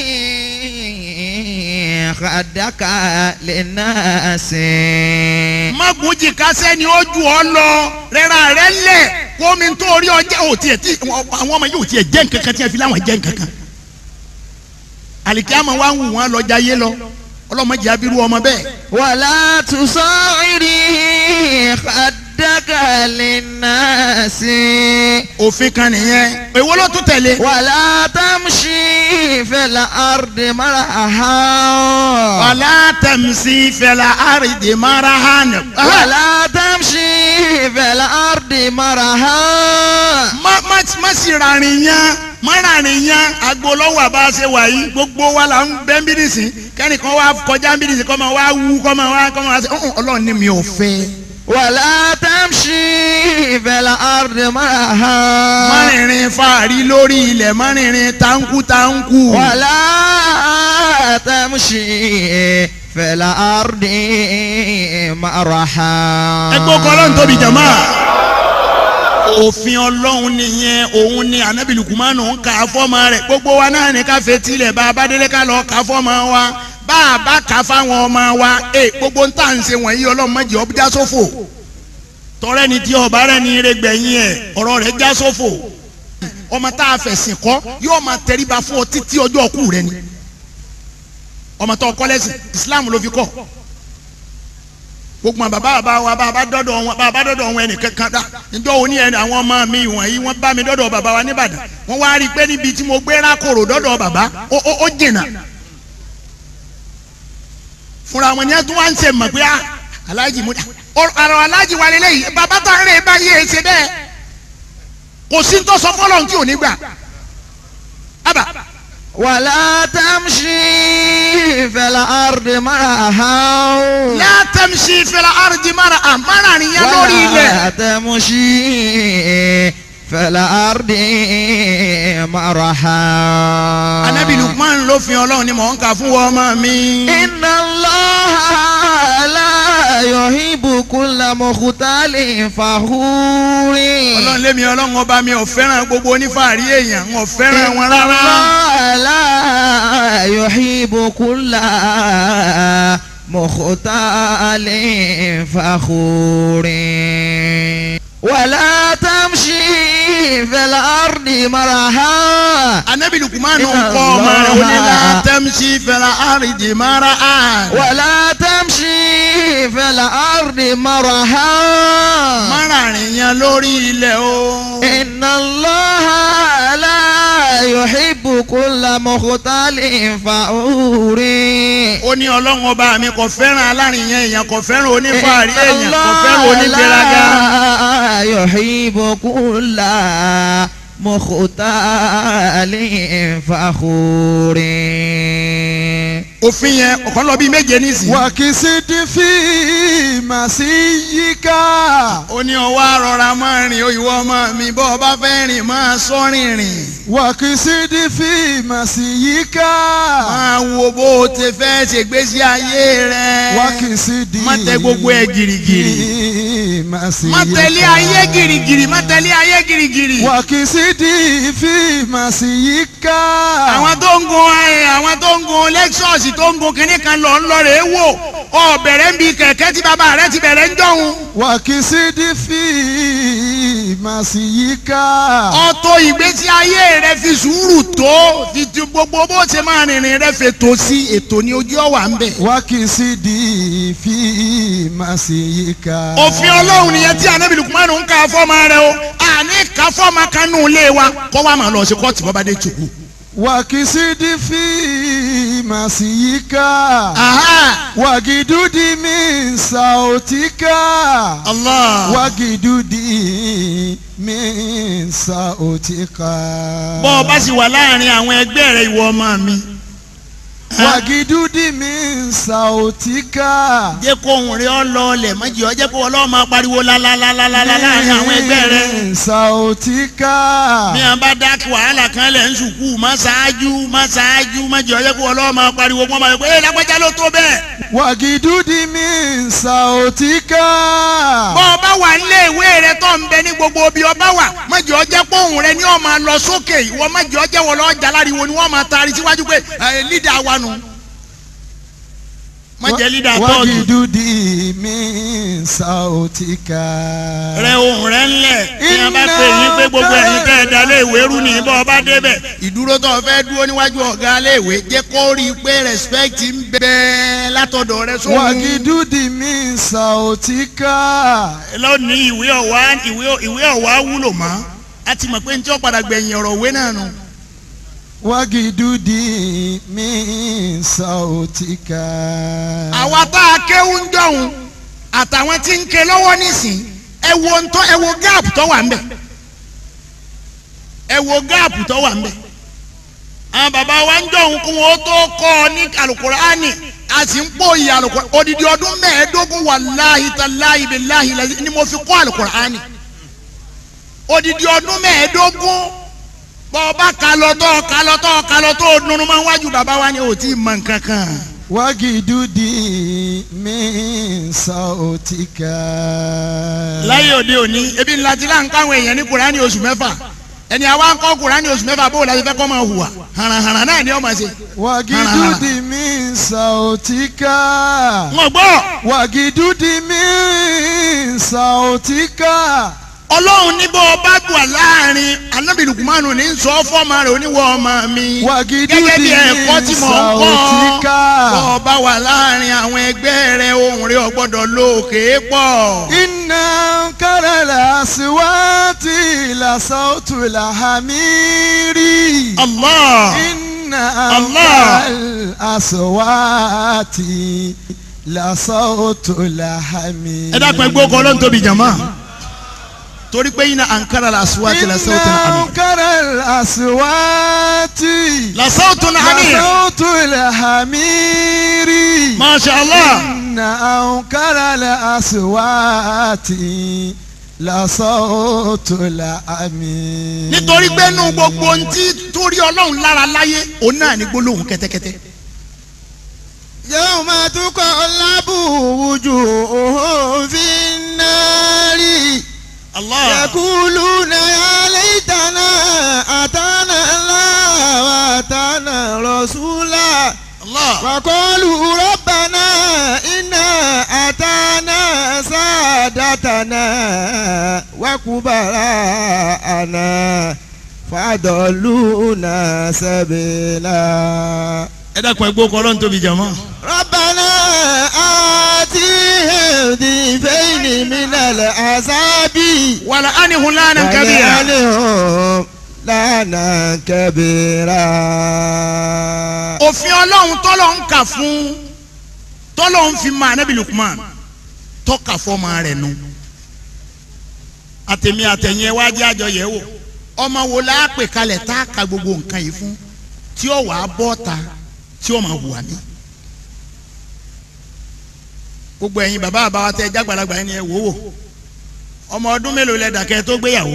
kàdákà lè ná sí. má gbójì kásẹ̀ ni ó ju ọ lọ rẹ́ra rẹ̀ lẹ̀ kó mi tó orí ọjà ò tiẹ̀ tí àwọn ọmọ yóò tiẹ̀ jẹ́ nǹkan kan tí wọ́n fi láwọn jẹ́ nǹkan kan àlìkíyàmọ̀ wa ń wù wọ́n lọ́jà yé lọ ọlọ́mọdé abiru ọmọ bẹ́ẹ̀. wàlá tùsọ̀rì kàdákà lè ná sí. òfin kan nìyẹn èwo ló tún tẹ̀lé. wàlá tamṣi fẹlẹ ardi mara aha. wàlá tẹ̀mísì fẹlẹ̀ àrídì mara hàn. wàlá tamṣi fẹlẹ ardi mara aha. má má má sì rarin yan má rarin yan agbolọ́wọ́ àbá ṣe wà yìí gbogbo wa la ń bẹ́ ń bí nìsín kẹ́nìkan wá kọjá ń bí nìsín kọ́ máa wá wú kọ́ máa wá kọ́ máa wá ṣe ọ̀hún ọlọ́run ní mi ò fẹ́. wàlá tamṣi fẹlẹ ardi mara aha. má rìnrìn fàárí lórí ilẹ̀ má rìnrìn táǹkù táǹkù. wàlá tamṣi fẹlẹ ardi mara aha. ẹgbẹ́ ọkọ ọlọ́run tóbi jàmá. òfin ọlọ́run nìyẹn òun ni anabi lukumanu ń kà á fọ́mọ rẹ̀ gbogbo wa náà ní ká fetí lẹ̀ bá a bá délé ká lọ kà á fọ́mọ wa bá a bá kà á fáwọn ọmọ wa ẹ gbogbo ń tà ń ṣe wọ̀nyí ọlọ́run má jẹ́ ó já sófò tọrẹ ni tí ọba rẹ ní ire gbẹ̀yìn ẹ̀ ọ̀rọ̀ rẹ̀ já sófò ọmọ tá a fẹ̀sìn kọ́ yóò máa tẹríba fún ọ títí ọjọ́ ọkù rẹ ni ọmọ tó kọ́ lẹ́sìn Islam ló fi kọ́ gbogbo àwọn bàbá bàbá wa bàbá dọ́dọ̀ wọn bàbá dọ́dọ̀ wọn ẹnì kankan dá níjọ́ òní ẹni àwọn ọmọ mi wọ̀nyí wọ́n bá mi dọ́dọ̀ bàbá wa nìbàdàn wọ́n wá rí i pé níbi tí mo gbé rákòrò dọ́dọ̀ bàbá ó ó ó jìnnà fúnra wọn ni ẹ tún wá ń ṣe mọ̀ pé ah aláàjì mo ọ̀rọ̀ aláàjì wa lélẹ́yìí bàbá tó ń rìn báyìí ẹ̀ ṣe bẹ́ẹ̀ kò sí ní tó sọ fọlọ́n tí ò ní gbà ábà wàlá tamṣi fẹlẹ ardi mara aha. látẹ̀mísì fẹlẹ̀ àrùjì mara àmàrà nìyẹn lórí ilẹ̀. wàlá tamṣi fẹlẹ ardi mara aha. anabi lukman ló fi ọlọ́run ni mò ń kà fún wọn ọmọ mi. inna allaha la yuhibbu kulla mukhtalin fakhuri. ọlọ́run lémi ọlọ́run ọba mi ò fẹ́ràn gbogbo onífàárí èèyàn n ò fẹ́ràn wọn rárá. Allah la yuhibbu kulla mukhtalin fakhuri. wala tamshi fil ardi maraha. anabi lukman ń kọ́ ọmọ rẹ̀ ó ní látẹ̀mísì fẹlẹ̀ àrùjì mara àn. wala tamshi fil ardi maraha. mara nìyẹn lórí ilẹ̀ o. inna allaha la yuhibbu kulla mukhtalin fakhuri. ó ní ọlọ́run ọba mi kò fẹ́ràn alárìnyẹn èèyàn kò fẹ́ràn onífàárí èèyàn kò fẹ́ràn onígbéraga. la yuhibbu kulla mukhtalin fakhuri. òfin yẹn ọ̀kan lọ bíi méje nísìnyí. wàkìsídì fi màsí yíká. ó ní ọwọ́ àrọ̀ra máa rìn ìwọ ọmọ mi bọ́ ọ bá fẹ́ rìn máa sọ rìnrìn. wàkìsídì fi màsí yíká. máa wo bó o ti fẹ́ ṣègbésí ayé rẹ. wàkìsídì má tẹ gbogbo ẹ gìrìgìrì. fi màsí yíká. má tẹ̀lé ayé gìrìgìrì má tẹ̀lé ayé gìrìgìrì. wàkìsídì fi màsí yíká. àwọn tó ń gun ẹ àwọn tó ń gun lexus tó ń gun kinní kan lọ ń lọ rè é wò ọ bẹ̀rẹ̀ ń bi kẹ̀kẹ́ tí bàbá rẹ ti bẹ̀rẹ̀ ń jọ̀hún. wàkìsídì fi màsí yíká. ọ̀tọ̀ ìgbésí ayé rẹ fi sùúrù tó fi ti gbogbo bó ṣe máa rìnrìn rẹ fi tó sí ètò ní ojú ọ̀wà ń bẹ̀. wàkìsídì fi màsí yíká. òfin ọlọ́run nìyẹn tí anabi lukumanu ń ka fọ́ọ̀mù rẹ o àní ka fọ́ọ̀mù kanú ilé wa kọ́ wa máa lọ sí kóòtù bọ́ba dé tùkú وكسد في مسيك aha وجدد من صوتك allah وجدد من صوتك bọ́ ọ bá sì wà láàrin àwọn ẹgbẹ́ rẹ ìwọ ọmọ mi وجدد من صوتك jẹ́ kó ohùn rẹ ọ lọ ọlẹ̀ mọ́jì ọ jẹ́ kó ọlọ́run máa pariwo lálálálálá láàrin àwọn ẹgbẹ́ rẹ من صوتك bí wọn bá dá wàhálà kan lẹ̀ ń sùkú má ṣáájú má ṣáájú mọ́jì ọ jẹ́ kó ọlọ́run máa pariwo kó máa yọ pé ẹ lágbájá ló tó bẹ́ẹ̀. وجدد من صوتك bọ́ ọ bá wà nílé ìwé rẹ tó ń bẹ ní gbogbo ibi ọba wà mọ́jì ọ jẹ́ pé ohùn rẹ ni ọ máa lọ sókè ìwọ mọ́jì ọ jẹ́ wọ lọ́ọ́ jalariwo ni wọ́n máa taari síwájú pé ẹ lídà wa nù mọ́jẹ́ lídà tọ́ọ̀dù. وجدد من صوتك rẹ ohùn rẹ ńlẹ̀ ní a bá pè yín pé gbogbo ẹ̀yin tẹ́ ẹ da léèwé rú ní bọ́ ọ bá débẹ̀ ìdúró tó o fẹ́ dúró níwájú ọ̀gá léèwé jẹ́ kó rí i pé respect ń bẹ látọ̀dọ̀ rẹ sóhun وجدد من صوتك lónìí ìwé ọ̀wá ìwé ìwé ọ̀wá wúlò mọ́ a ti mọ̀ pé ní tí ó padà gbẹ̀yìn ọ̀rọ̀ òwe náà nù وجدد من صوتك àwa tá a kéwú ń dọ̀hún àtàwọn tí ń ké lọ́wọ́ nísìn ẹ wo ń tọ́ ẹ wo gáàpù tó wà ń bẹ̀ ẹ wo gáàpù tó wà ń bẹ̀ àwọn bàbá wa ń dọ̀hún kún wọn ó tó kọ́ ọ ní alukur'ani a sì ń pòyì alukur'ani odidi ọdún mẹ́ẹ̀ẹ́dógún wàláhi tàláhi biláhi lẹ́yìn ni mo fi kọ́ alukur'ani odidi ọdún mẹ́ẹ̀ẹ́dógún bọ́ọ̀bá kalọ́tọ́ kalọ́tọ́ kalọ́tọ́ nunu máa ń wájú bàbá wa ni ò tí ì mọ nǹkan kan. وجدد من صوتك láyé òde òní ebi ńlá ti láǹkà àwọn èèyàn ní kùránì oṣù mẹ́fà ẹni àwa ń kọ́ kùránì oṣù mẹ́fà bó o la ti fẹ́ kọ́ máa hùwà hànàhànà náà ni ó máa ṣe. وجدد من صوتك wọ́n gbọ́ وجدد من صوتك ọlọ́run ní bó o bá bù wá láàrin anábì lukumanu ní sọ fọ́ọ̀mù rẹ̀ oníwọ̀ ọmọ mi وجدد gẹ́gẹ́ bí ẹ̀kọ́ tí من mò ń kọ́ صوتك bó o bá wà láàrin àwọn ẹgbẹ́ rẹ̀ ohùn rẹ̀ ò gbọ́dọ̀ lókè pọ̀. إن أنكر الأصوات لصوت الحمير Allah إن الله. أنكر الأصوات لصوت الحمير ẹ dákun ẹgbẹ́ ọkọ ọlọ́run tóbi jàmá torí pé iná ankara la asuwaati la sawtun إن hamid أنكر الأصوات la sawtun hamid لصوت الحمير masha allah إن أنكر الأصوات لصوت الحمير nítorí pé nu gbogbo ohun tí torí ọlọ́run lára láyé òun náà ní gbólóhùn kẹ́tẹ́kẹ́tẹ́ يوم تقلب وجوههم في النار allah يقولون يا ليتنا أتانا الله وأتانا رسولا allah وقالوا ربنا إنا أتانا سادتنا وكبراءنا فضلونا سبيلا ẹ dákun ẹgbẹ́ ọkọ ọlọ́run tóbi jàmá ربنا آتهم ضيفين من العذاب wàlá anihun lánàá kábíyà ولعنهم لعنا كبيرا òfin ọlọ́run tọ́lọ̀ ń kà fún tọ́lọ̀ ń fi máa nábì lukman tọ́ka fọ́ọ̀mà rẹ̀ nu àtẹ̀mí àtẹ̀yìn ẹ̀ wájú àjọ yẹ̀ wò ọmọ wo la pè kalẹ̀ tá a ka gbogbo nǹkan yìí fún tí ó wàá bọ́ ta tí ó máa hùwà mí gbogbo ẹ̀yin bàbá àbáwá tẹ jágbàlagbà yẹn ni ẹ wò wò ọmọ ọdún mélòó lẹ dàkẹ́ tó gbéyàwó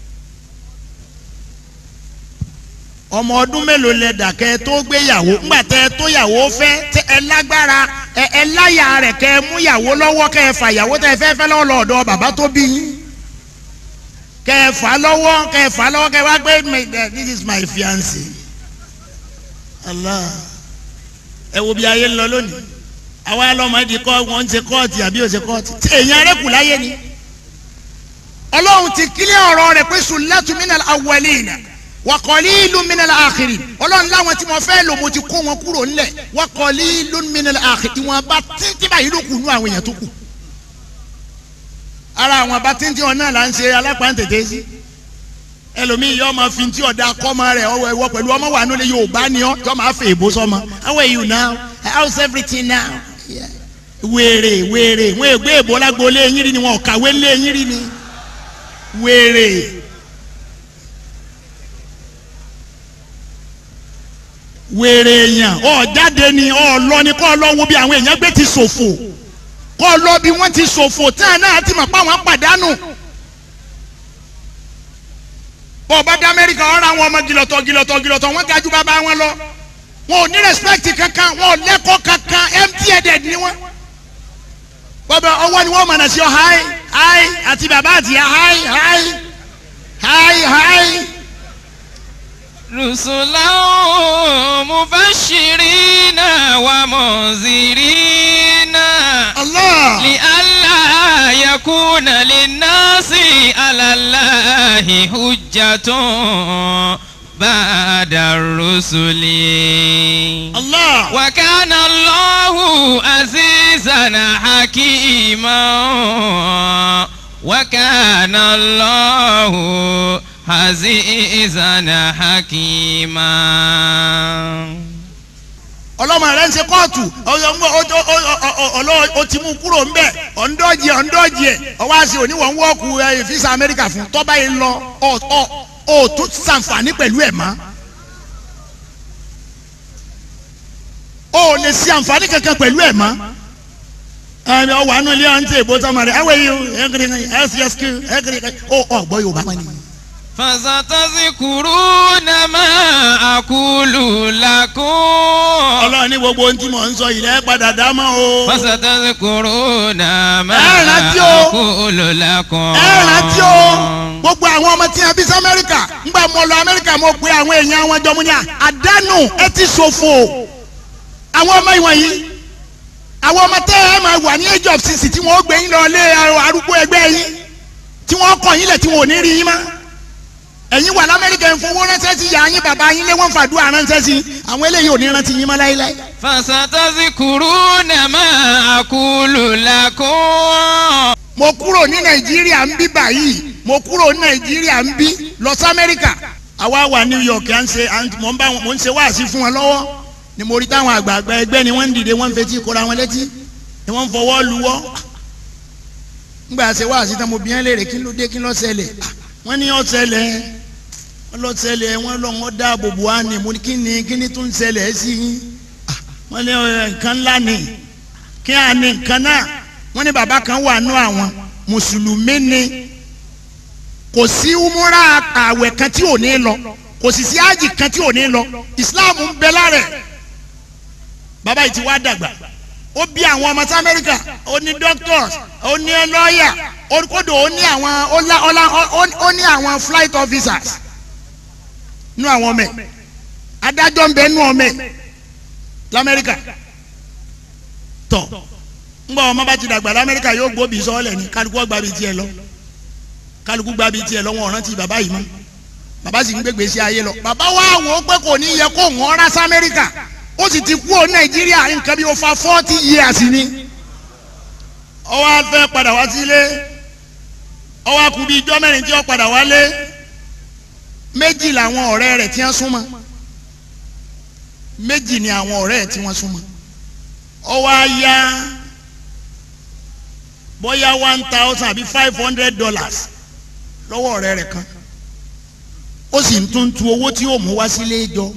ọmọ ọdún mélòó lẹ dàkẹ́ tó gbéyàwó ńgbà tẹ tó yàwó fẹ́ tẹ ẹ lágbára ẹ ẹ láyà rẹ̀ kẹ mú yàwó lọ́wọ́ kẹ ẹ fà yàwó tẹ fẹ́ fẹ́ lọ́wọ́ lọ́dọ̀ bàbá tó bí yín kẹ ẹ fà lọ́wọ́ kẹ ẹ fà lọ́wọ́ kẹ ẹ wá gbé my- eh, this is my fiance Allah ẹ wo bí ayé ń lọ lónìí àwa lọmọ ẹdí kọ wọn ń ṣe kóòtù àbí ò ṣe kóòtù tí èèyàn rẹ kù láyé ni ọlọ́run ti kílẹ̀ ọ̀rọ̀ rẹ̀ pé sullatu minal awwalina wa qalilun minal akhirin ọlọ́run láwọn tí mo fẹ́ lò mo ti kó wọn kúrò ńlẹ̀ wa qalilun minal akhirin ìwọ̀n bá títí báyìí ló kù nú àwọn èèyàn tó kù ara àwọn bá títí wọn náà là ń ṣe alápáǹtẹ̀tẹ̀ sí ẹlòmíì yọ ọmọ fi ti ọ̀dà kọ́mọ rẹ̀ ọwọ́ ẹ̀wọ́ pẹ̀lú ọmọ wà nílé yorùbá ni ọ́ yọ máa fẹ́ èbó sọmọ how are you now how's everything now Yeah. wèrè wèrè wọn ègbé èbó lágboolé yín rí ni wọn ò kàwé lé yín rí ni wèrè. wèrè èèyàn ọ jáde ni ọ lọ ni kọ́ lọ wo bí àwọn èèyàn gbé ti ṣòfò kọ́ lọ bí wọ́n ti ṣòfò tí àwọn náà ti mọ̀ pé àwọn pàdánù. bọ́ ọba dé amẹ́ríkà ọ̀rọ̀ àwọn ọmọ gìlọ̀tọ̀ gìlọ̀tọ̀ gìlọ̀tọ̀ wọ́n ga ju bàbá wọn lọ wọn ò ní respect kankan wọn ò lẹ́kọ̀ọ́ kankan empty headed ni wọ́n. bọ́bá ọwọ́ ni wọ́n mọ̀ náà sí ọ hi hi àti bàbá àti ya hi hi hi hi. رسلا مبشرين ومنذرين Allah. لئلا يكون للناس على الله حجة بعد الرسل Allah. وكان الله عزيزا حكيما وكان الله عزيزا حكيما ọlọ́mọ rẹ̀ ń ṣe kóòtù ọlọ́ o ti mú kúrò ń bẹ̀ ọ̀ndọ́jì ọ̀ndọ́jì ẹ̀ ọwọ́ àṣẹ oníwọ̀n wọ́ọ̀kù fisa amẹ́ríkà fún tọ́ba yìí lọ ọ̀ ọ̀ tún ṣàǹfààní pẹ̀lú ẹ̀ mọ́ o lè ṣe àǹfààní kankan pẹ̀lú ẹ̀ mọ́ ẹ̀mí ọwọ́ àánú ilé ọ̀hún tí èbó sọmọ rẹ̀ ẹ̀wẹ̀ yìí ẹ̀kiri ẹ̀sìyẹ́sìkì ẹ̀kiri ọ̀ ọ̀gbọ́ yorùbá wọn ni. فستذكرون ما أقول لكم ọlọ́run ní gbogbo ohun tí mò ń sọ yìí lẹ́ padà dá mọ́ o. فستذكرون ما ẹ rántí o. أقول لكم ẹ rántí o gbogbo àwọn ọmọ tí a bí sí amẹ́ríkà ńgbà mo lọ amẹ́ríkà mo pe àwọn èèyàn wọn jọ mo ní à àdánù ẹ ti ṣòfò àwọn ọmọ ìwọ̀nyí àwọn ọmọ tẹ́ ẹ máa wà ní age of sixty tí wọ́n gbé yín lọ lé arúgbó ẹgbẹ́ yín tí wọ́n kọ̀ yín lẹ̀ tí wọ́n ò ní rí yín mọ́ ẹ̀yin wà lamẹ́ríkà ń fowó ránṣẹ́ sí yàrá yín bàbá yín lé wọ́n fàdúrà ránṣẹ́ sí àwọn eléyìí ò ní rántí yín mọ́ láéláé. فستذكرون ما أقول لكم mo kúrò ní nàìjíríà ń bí báyìí mo kúrò ní nàìjíríà ń bí lọ sí amẹ́ríkà àwa wà new york à ń ṣe à ń- mò ń bá wọn mò ń ṣe wáàsí fún wọn lọ́wọ́ ni mo rí táwọn àgbààgbà ẹgbẹ́ ni wọ́n ń dìde wọ́n ń fetí kóra wọn létí ni wọ́n ń fọwọ́ luwọ́ ńgbà ṣe wáàsí tán mo bí wọn léèrè kí ló dé kí ló ṣẹlẹ̀ Ah, wọ́n ní ó ṣẹlẹ̀ wọ́n lọ ṣẹlẹ̀ wọ́n lọ wọ́n dáàbò bò wá ní mo ní kí ni kí ni tó ń ṣẹlẹ̀ sí yín Ah, wọ́n ní ọ̀, nǹkan ńlá ni kí á ní nǹkan náà wọ́n ní bàbá kan wà nú àwọn mùsùlùmí ni kò sí umura àwẹ̀ kan tí ò ní lọ kò sì sí ájì kan tí ò ní lọ islam ń bẹ lára ẹ̀ bàbá yìí ti wá dàgbà ó bí àwọn ọmọ sí amẹ́ríkà ó ní doctors ó ní lọ́ọ̀yà ó kódò ó ní àwọn ó lá- ó lá- ó- ó ní àwọn flight officers nú àwọn ọmọ ẹ̀ adájọ́ ń bẹ nú ọmọ ẹ̀ lamẹ́ríkà tọ̀ ngbọ ọmọ bá ti dàgbà lamẹrika yóò gbóbi sọọlẹ ni kálukú ọgbà bíi tiẹ̀ lọ kálukú gbà bíi tiẹ̀ lọ wọn ọ̀ràn ti bàbá yìí mọ́ bàbá sì ń gbégbé sí ayé lọ bàbá wa wò ó pé kò ní yẹ kó wọn rà sámẹrika ó sì ti kú ó nàìjíríà nǹkan bí ó fa forty years ni ọwọ́ afẹ́ padà wá sílé ọwọ́ akú bíi ijọ́ mẹ́rin tí ó padà wálé méjì làwọn ọ̀rẹ́ rẹ̀ tí wọ́n súnmọ́ méjì ni àwọn ọ̀rẹ́ rẹ̀ tí wọ́n súnmọ́ ọwọ́ ayá bóyá one thousand àbí five hundred dollars lọ́wọ́ ọ̀rẹ́ rẹ̀ kan ó sì ń tún tu owó tí yóò mú wá sílé jọ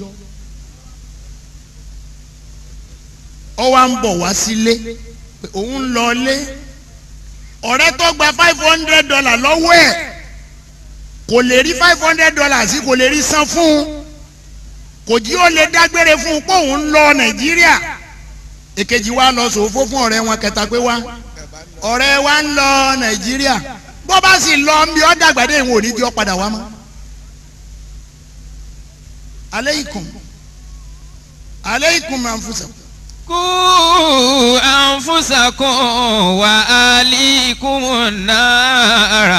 ó wá ń bọ̀ wá sílé pé òun ń lọ lé ọ̀rẹ́ tó gba five hundred dollars lọ́wọ́ ẹ̀ kò lè rí five hundred dollars kò lè rí san fún un kò jí ó lè dágbére fún un pé òun ń lọ nàìjíríà èkejì wa lọ sòfò fún ọ̀rẹ́ wọn kẹta pé wá ọ̀rẹ́ wa ń lọ nàìjíríà bó bá sì lọ ń bí ọ́ dàgbàdé ìwọ̀n òní tí ó padà wá mọ́. aleikum aleikum anfusakum. قوا أنفسكم وأهليكم النار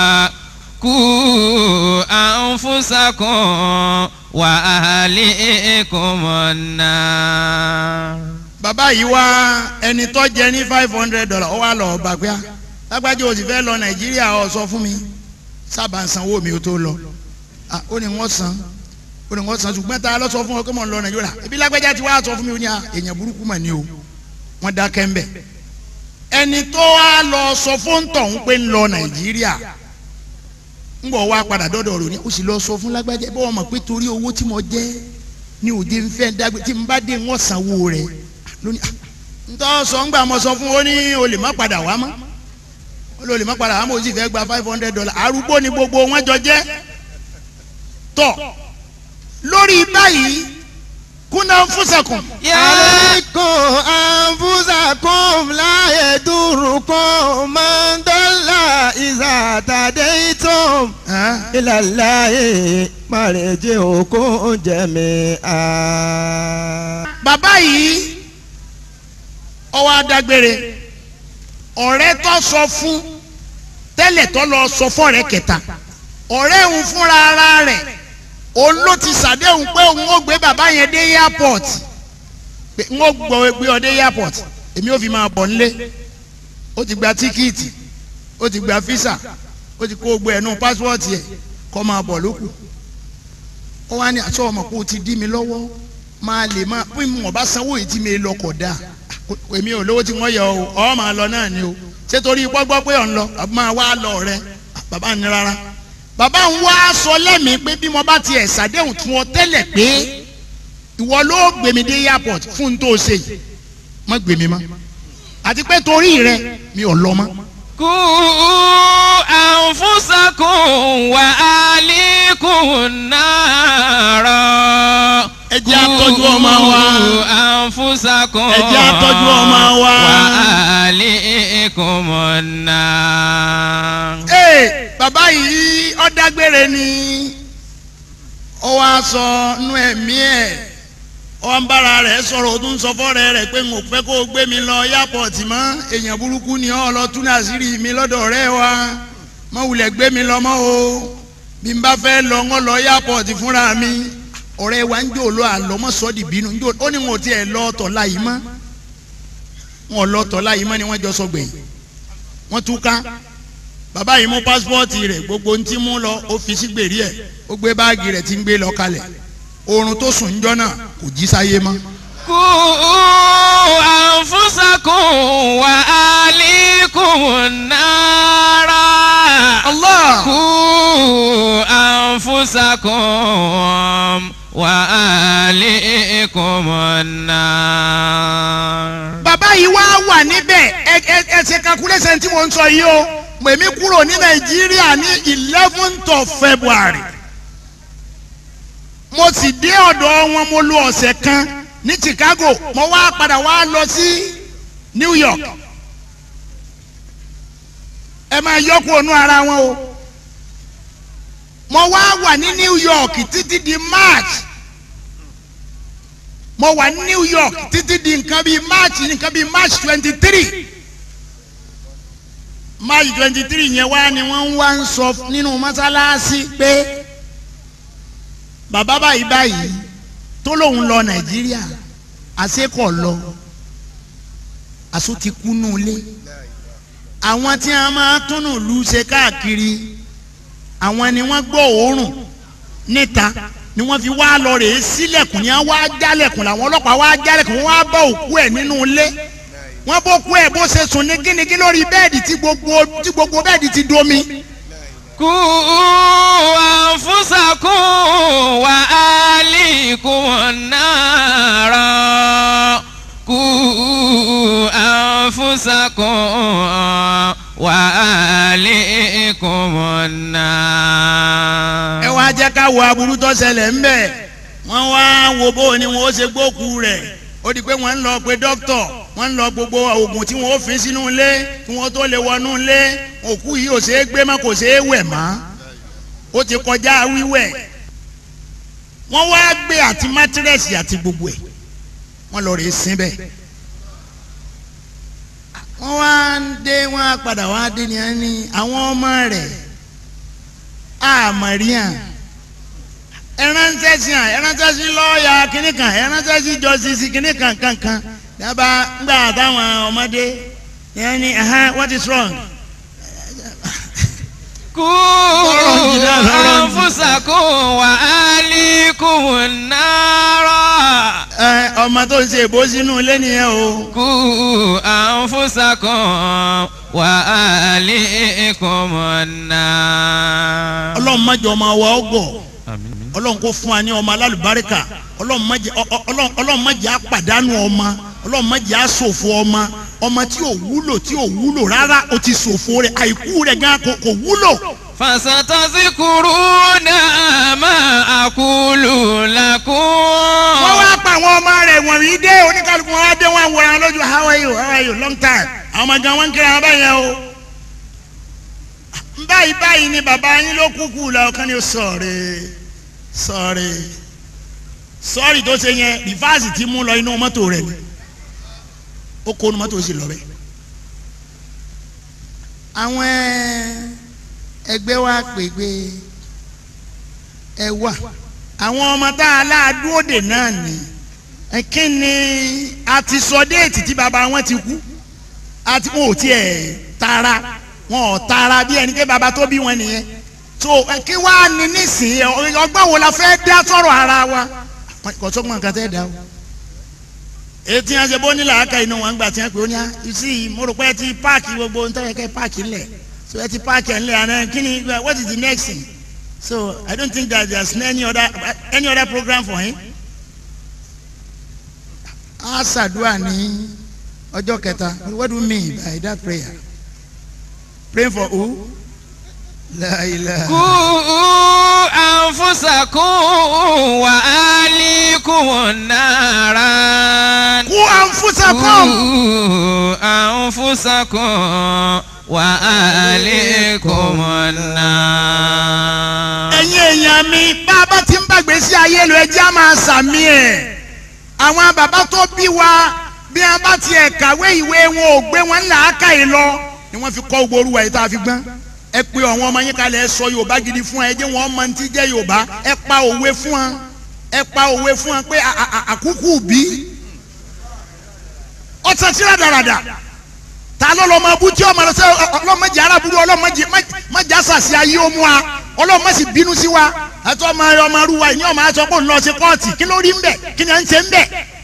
قوا أنفسكم وأهليكم النار bàbá yìí wá ẹni tó jẹ ní five hundred dollar ó wá lọ ọba pé lágbájá o sì fẹ́ lọ nàìjíríà ó sọ fún mi sábà ń sanwó mi ó tó lọ ah ó ní wọ́n san ó ní wọ́n san ṣùgbọ́n tá a lọ sọ fún ọ pé mò ń lọ nàìjíríà ebi lágbájá ti wá sọ fún mi ó ní à èèyàn burúkú mà ní o wọ́n dákẹ́ ń bẹ̀ ẹni tó wá lọ sọ fún tọ̀hún pé ń lọ nàìjíríà ń bọ̀ wá padà dọ́dọ̀ rò ní ó sì lọ sọ fún lágbájá bọ́ wọn mọ̀ pé torí owó tí mo jẹ́ ní òde ń fẹ́ dágbé tí n bá dé wọ́n sanwó rẹ̀ lónìí ah ntọ́ sọ ńgbà mo sọ fún ó ní o lè má padà wá mọ́ ó lè o lè má padà wá mọ́ o sì fẹ́ gba five hundred dollar arúgbó ni gbogbo wọn jọ jẹ́ tọ̀ lórí báyìí kúnà fúnṣẹ̀kùn. عليكم أنفسكم لا يضركم من ضل إذا تديتم إلى الله مرجعكم جميعا bàbá yìí ọwọ́ adágbére ọ̀rẹ́ tó sọ fún tẹ́lẹ̀ tó lọ sọ fọ́ọ̀rẹ́ kẹta ọ̀rẹ́ òun fúnra ara rẹ̀ òun ló ti ṣàdéhùn pé òun ó gbé bàbá yẹn dé airport pé n ó gbọ́ gbé ọ dé airport èmi ò fi máa bọ̀ nílé ó ti gba tíkìtì ó ti gba físà ó ti kó gbé ẹnu pásítọ̀tì ẹ̀ kó máa bọ̀ lókù ó wá ní àṣọ ọmọ pé ó ti dí mi lọ́wọ́ máa lè máa pín mọ̀ bá sanwó yìí tí mi lọ kọ̀ dáa èmi ò lówó tí wọ́n yọ o ọ̀ máa lọ náà ni o ṣé torí gbọ́gbọ́ pé ọ̀ ń lọ àbí máa wá lọ rẹ bàbá ní rárá bàbá ń wá sọ lẹ́mìí pé bí mo bá tiẹ̀ ṣàdéhùn fún ọ tẹ́lẹ̀ pé ìwọ ló gbèmí dé airport fún un tó o ṣe yìí má gbèmí mọ́ àti pé torí rẹ mi ò lọ mọ́. kú àǹfùsàkùn wà á líkùn náírà. ẹ jẹ́ àtọ́jú ọmọ wa. kú àǹfùsàkùn ẹ jẹ́ àtọ́jú ọmọ wa. wà á líkùn náírà. ee bàbá yìí ó dágbére ni ó wá sọ nú ẹ̀mí ẹ̀ ó ń bára rẹ̀ sọ̀rọ̀ ó tún sọ fọ́rẹ́ rẹ̀ pé n ò fẹ́ kó o gbé mi lọ yápọ̀tì mọ́ èèyàn burúkú ni ọ́ lọ tún àṣírí mi lọ́dọ̀ ọ̀rẹ́ wa mọ́ wulẹ̀ gbé mi lọ mọ́ o bí n bá fẹ́ lọ ń lọ yápọ̀tì fúnra mi ọ̀rẹ́ wa ń jò lọ àlọ́ mọ́ sọ́ọ́dì bínú ń jò ó ní wọn ò tiẹ̀ lọ ọ̀tọ̀ láyìí mọ́ wọn ò lọ ọ̀tọ̀ láyìí mọ́ ni wọ́n jọ sọ gbẹ̀yìn wọ́n túká bàbá yìí mú pásítọ̀tì rẹ̀ gbogbo ń tí mú lọ ó fi sí gbèrí ẹ̀ ó gbé báàgì rẹ̀ tí ń gbé lọ kalẹ̀ oorun tó sùn ń jọ́ náà kò jí sáyé mọ́. kú àǹfùsàkùn wà á líkùn náírà. Allah kú àǹfùsàkùn wà á líkùn náírà. bàbá yìí wá wà níbẹ̀ ẹ ẹ ẹ ṣe calculation tí mo ń sọ yìí o mèmí kúrò ní nàìjíríà ní eleventh of february mo sì dé ọ̀dọ̀ wọn mo lo ọ̀sẹ̀ kan ní chicago mo wá padà wá lọ sí new york ẹ máa yọkù ònú ara wọn o mo wá wà ní new york títí di march mo wà ní new york títí di nǹkan bíi march nǹkan bíi march twenty three march twenty three yẹn wá ni wọ́n wá ń sọ nínú mọ́sálásí pé bàbá báyìí báyìí tó lóun lọ nàìjíríà àṣekọ̀ lọ àṣọ ti kú nù lé àwọn tí a máa túnú lu ṣe káàkiri àwọn ni wọ́n gbọ́ òórùn níta ni wọ́n fi wá lọ rèé sílẹ̀kùn ni wọ́n wá jálẹ̀kùn làwọn ọlọ́pàá wá jálẹ̀kùn wọ́n wá bá òkú ẹ̀ nínú ilé wọ́n bó kú ẹ̀ bó ṣe sùn ní gínigín lórí bẹ́ẹ̀dì tí gbogbo tí gbogbo bẹ́ẹ̀dì ti domi. kú àǹfùsàkùn wà á líkùn náírà. kú àǹfùsàkùn wà á líkùn náírà. ẹ wá jẹ́ ká wo aburú tó ṣẹlẹ̀ ń bẹ̀ wọ́n wá wo bó ni wọ́n ó ṣe gbókù rẹ̀ ó di pé wọ́n ń lọ pé dókítọ̀ wọ́n ń lọ gbogbo oògùn tí wọ́n ó fi sínú ilé kí wọ́n tó lè wọnú ilé òkú yìí ò ṣe é gbé mọ́ kò ṣe é wẹ̀ mọ́ ó ti kọjá wíwẹ̀ wọ́n wá gbé àti mátírẹ́sì àti gbogbo ẹ̀ wọ́n lọ rèé sín bẹ́ẹ̀ wọ́n wá ń dé wọ́n á padà wá dé ní ẹni àwọn ọmọ rẹ̀ àmọ̀ríyàn ẹránṣẹ́ sí à ẹránṣẹ́ sí lọ́ọ̀yà kínní kan ẹránṣẹ́ sí jọ́sísì kínní kan kankan dábàá ńgbà táwọn ọmọdé yẹn ni what is wrong قوا جدا، ọ̀rọ̀ jù. أنفسكم وأهليكم النار ẹ ọmọ tó ń ṣe èbó sínú ilé nìyẹn o. قوا أنفسكم وأهليكم النار ọlọ́run má jẹ́ ọmọ wa ọgọ̀ ọlọ́run kó fún wa ní ọmọ alálùbáríkà ọlọ́run má jẹ́ ọ- ọ- ọlọ́run- ọlọ́run má jẹ́ àpàdánù ọmọ ọlọ́run má jẹ́ àṣòfò ọmọ ọmọ tí ò wúlò tí ò wúlò rárá ó ti ṣòfò rẹ̀ àìkú rẹ̀ gan kò kò wúlò. فستذكرون ما أقول لكم wọ́n wá pa àwọn ọmọ rẹ̀ wọ̀nyí dé oníkàlùkù wọn wá dé wọn wòran lójú how are you how are you long time àwọn ọmọ gan wọn ń kíra wọn báyẹn o. báyìí báyìí ni bàbá yín ló kúkú la ọkàn ni sọ̀rẹ́ sọ̀rẹ́ sọ́ọ̀rì tó ṣe yẹn rìfáàsì ti mú lọ inú mọ́tò rẹ̀ ni ó kó inú mọ́tò sì lọ bẹ́ẹ̀. àwọn ẹgbẹ́ wa pègbè ẹ wà àwọn ọmọ tá a láàdúró dè náà ni ẹ kí ni a ti sọ déètì tí bàbá wọn ti kú àti wọn ò tiẹ̀ tara wọn ò tara bí ẹni pé bàbá tó bí wọn nìyẹn so ẹ kí wàá ní nísìnyí ọ- ọgbọ́n wo la fẹ́ dá sọ̀rọ̀ ara wa kò sọ́gbọ́n nǹkan tẹ́ dá o etí yẹn ṣe bó ní làákà inú wọn gbà tí wọn pè ó ní à you see mo rò pé ẹ ti páàkì gbogbo ń tẹ́lẹ̀ kẹ́ páàkì ńlẹ̀ so ẹ ti páàkì ẹ̀ ńlẹ̀ àná kí ni what is the next thing so I don't think that there's any other any other program for him. a ṣàdúrà ní ọjọ́ kẹta what do you mean by that prayer praying for who? La ilaha. قوا أنفسكم وأهليكم النار Qu anfusakum. قوا أنفسكم وأهليكم النار ẹ̀yin èèyàn mi bá a bá ti ń bàgbé sí ayé lọ ẹjẹ́ á máa sàmì ẹ̀ àwọn bàbá tó bí wa bí wọn bá tiẹ̀ kàwé ìwé wọn ò gbé wọn làákàyè lọ ni wọ́n fi kọ́ gbogbo orúwa yìí tá a fi gbọ́n ẹ pé àwọn ọmọ yín kalẹ̀ ẹ sọ yorùbá gidi fún ẹ jẹ́ wọn mọ ní ti jẹ́ yorùbá ẹ pa òwe fún wọn ẹ pa òwe fún wọn pé à- à- à- àkúkú bí ọtí ti rádaràdà ta ló lọ máa bú tí ọmọ rẹ sẹ ọlọmọdé arábúrú ọlọmọdé mọjà sàṣì ayé ó mú wa ọlọmọdé bínú sí wa àti ọmọ rẹ ọmọ rúwa ní ọmọ àti ọgbọ́n lọ sí kóòtù kí ló rí ń bẹ̀ kí ni à ń ṣe ń bẹ̀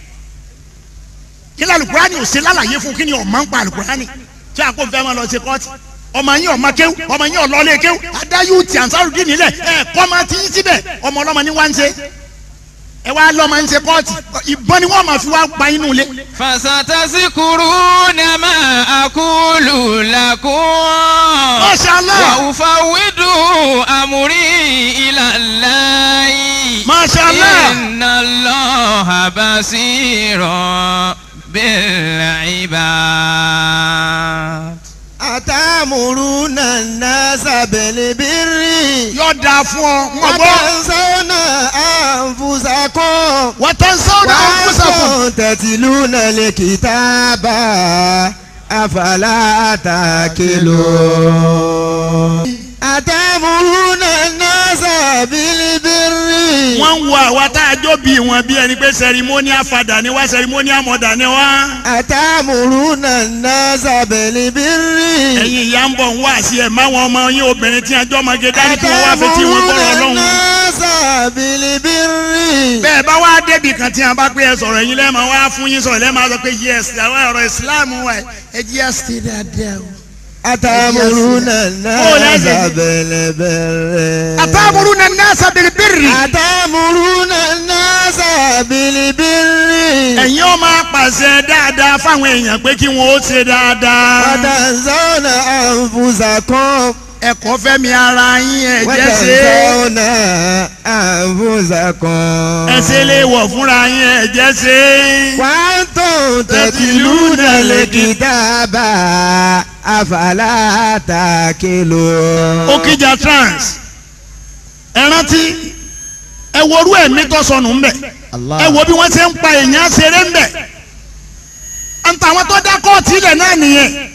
kí ni alukurani ò ṣe lálàyé fún kí ni ọmọ ń pa alukurani tí a kò fẹ́ máa lọ sí kóòtù ọmọ yín ọmọ kéwù ọmọ yín ọlọ́lé kéwù adáyú ti ànsárùdí nílẹ̀ ẹ kọ́ máa ti yín síbẹ̀ ọmọ ọlọ́mọ ní wá ń ṣe ẹ wá lọ́mọ ń ṣe kóòtù ìbọn ni wọ́n máa fi wá pa inú ilé فستذكرون ما أقول لكم Masha Allah. وأفوض أمري إلى الله Masha Allah. إن الله بصير بالعباد أتأمرون الناس بالبر yóò dáa fún ọ ń gbọ́. وتنسون أنفسكم wàtánsánná ànfúsàkùn. وأنتم تتلون الكتاب أفلا تأكلون أتأمرون الناس بالبر wọ́n ń wo àwa tá a jó bí wọn bí ẹni pé sẹrimóníà fadà ni wá sẹrimóníà mọ̀dà ni wá. أتأمرون الناس بالبر ẹ̀yin ìyá ń bọ̀ ń wá sí ẹ̀ máwọn ọmọ yín obìnrin tí a jọ́ ọmọge dání kí wọ́n wá fi tí wọ́n gbọ́rọ̀ أتأمرون ọlọ́run. الناس بالبر bẹ́ẹ̀ bá wá débi kan tí a bá pé ẹ sọ̀rọ̀ ẹ̀yin lẹ́ẹ̀ma wá fún yín sọ̀rọ̀ lẹ́ẹ̀ma sọ pé yes àwọn ọ̀rọ̀ ìsìláàmù wa ẹ jí ẹ sí dáadáa o. أتأمرون Oh, الناس that's it. بالبر àtàmúrúnà nasa bilibiri. أتأمرون الناس بالبر ẹ̀yin ó máa pàṣẹ dáadáa fáwọn èèyàn pé kí wọ́n ó ṣe dáadáa. وتنسون أنفسكم ẹ̀kọ́ fẹ́mi ara yín ẹ̀jẹ̀ ṣe é. وتنسون أنفسكم ẹ ṣe lè wọ̀ fúnra yín ẹ̀jẹ̀ ṣe é. وأنتم تتلون الكتاب أفلا تأكلون Okija trans ẹ rántí ẹ worú ẹ̀mí tó sọnù ń bẹ̀ Allah. ẹ wo bí wọ́n ṣe ń pa èèyàn ṣeré ń bẹ̀ ntà àwọn tó dá kóòtù ilẹ̀ náà nìyẹn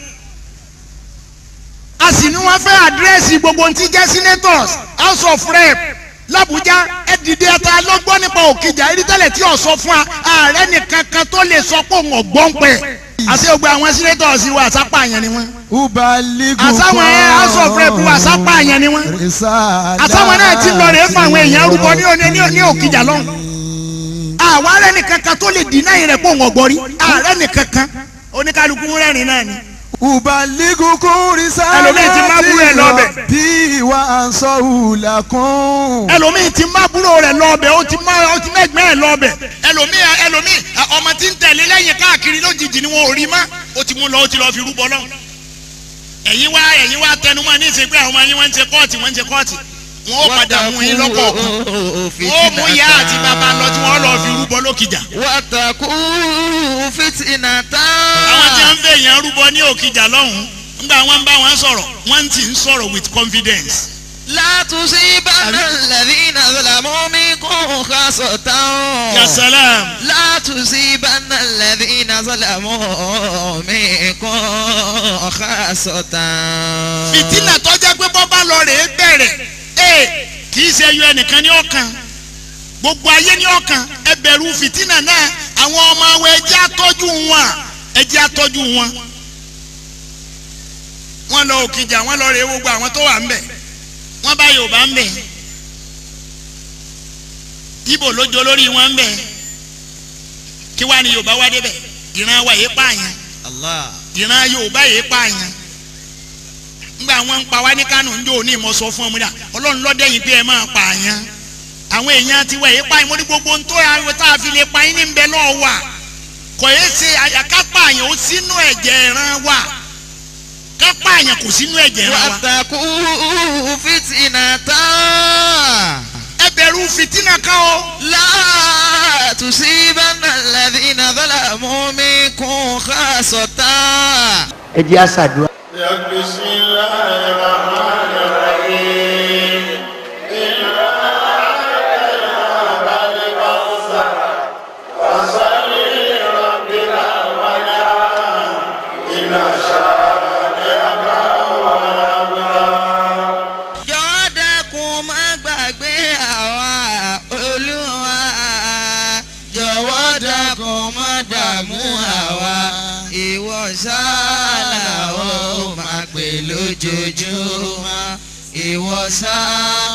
a sì ní wọ́n fẹ́ àdírẹ́sì gbogbo ntí jẹ́ senators house of rep làbújá ẹ dìde ẹta ló gbọ́ nípa Òkìjà erí tẹ́lẹ̀ tí ò sọ fún wa ààrẹ nìkan kan tó lè sọ pé òun ọ̀gbọ́n pẹ̀ àti gbogbo àwọn sínétọ̀ọ̀sì wa àsápà yẹn ni wọ́n ubaligu àsáwọn ẹ̀ house of rep wa àsápà yẹn ni wọ́n àsáwọn náà ti lọ rèé fún àwọn èèyàn rúbọ ní òní ní òkìjà lọ́hùn àwọn arẹ nìkan kan tó lè dínà yìí rẹ pé òun ọgbọrí ààrẹ nìkan kan oníkálukú rẹ́rìn náà ni. ubaligu kun risala Ẹlòmíì ti má búrò ẹ̀ lọ́bẹ̀. bí wa ansọ ulakun. ẹlòmíì ti má búrò rẹ̀ lọ́ọ̀bẹ̀ ó ti má ó ti mẹ́gbẹ́ ẹ̀ lọ́ọ̀bẹ̀ ẹlòmíì ẹlòmíì ọmọ tí ń tẹ̀lé lẹ́yìn káàkiri lójijì ni wọn ò rí mọ́ ó ti mú lọ ó ti lọ fi rúbọ lọ́hùn. ẹ̀yin wá ẹ̀yin wá tẹnumọ́ ní ìsìnkú àwọn ọmọ yín wọ́n ń ṣe kọ́ọ̀tì wọ́n ń ṣe kọ́ọ̀tì wọn ó padà mú yín lọ́kọ̀ọ̀kan ó mú ìyá àti bàbá lọ tí wọ́n lọ fi rúbọ lókìjà. wàtàkù fìtìnàtà. àwọn tí wọ́n ń bẹ èèyàn rúbọ ní òkìjà lọ́hùn ńgbà wọn ń bá wọn sọ̀rọ̀ wọ́n ti ń sọ̀rọ̀ with confidence. látúnṣe bánà lẹ́dínà zọlámọ́mí kún kásọ̀tàn. ya salam. látúnṣe bánà lẹ́dínà zọlámọ́mí kún kásọ̀tàn. fìtínà tó jẹ́ pé bọ́ bá lọ rèé bẹ̀rẹ̀ ee kì í ṣe ẹyọ ẹnìkan ní ọkàn gbogbo ayé ní ọkàn ẹ bẹ̀rù fìtínà náà àwọn ọmọ àwọn ẹjẹ́ àtọ́jú wọn ẹjẹ́ àtọ́jú wọn. wọ́n lọ òkìjà wọ́n lọ rèé gbogbo àwọn tó wà ń bẹ̀ wọ́n bá Yorùbá ń bẹ̀ Ìbò lójó lórí wọn ń bẹ̀ kí wàá ní Yorùbá wá débẹ̀ ìran wa yé pààyàn Allah. ìran Yorùbá yé pààyàn ngba wọn ń pa wá ní Kánò ń jó ní ìmọ̀ sọ fún ọmọ náà Ọlọ́run lọ́dẹ̀ yìí pé ẹ máa pààyàn àwọn èèyàn ti wẹ̀ yé pààyàn mo ní gbogbo ń tó ayọ̀ tá a fi lè pa yín ní bẹ́ẹ̀ lọ́ọ̀ wà kò yé ṣe àyàká pààyàn ó sínú ẹ̀jẹ̀ ìran wa ká pààyàn kò sínú ẹ̀jẹ̀ ìran wa wàtàkù fìtìnàtà. ẹ bẹ̀rù fìtínà kan o látúnṣe bánà lẹ́dínà zọlámọ́mí kún kásọ̀tàn. ẹ jẹ́ àṣàdúrà. بسم الله الرحمن الرحيم jọ̀wọ́ dákun má gbàgbé àwa olúwa jọ̀wọ́ dákun má dààmú àwa ìwọ sáàlà ó máa pè lójoojúmọ́ ìwọ sáà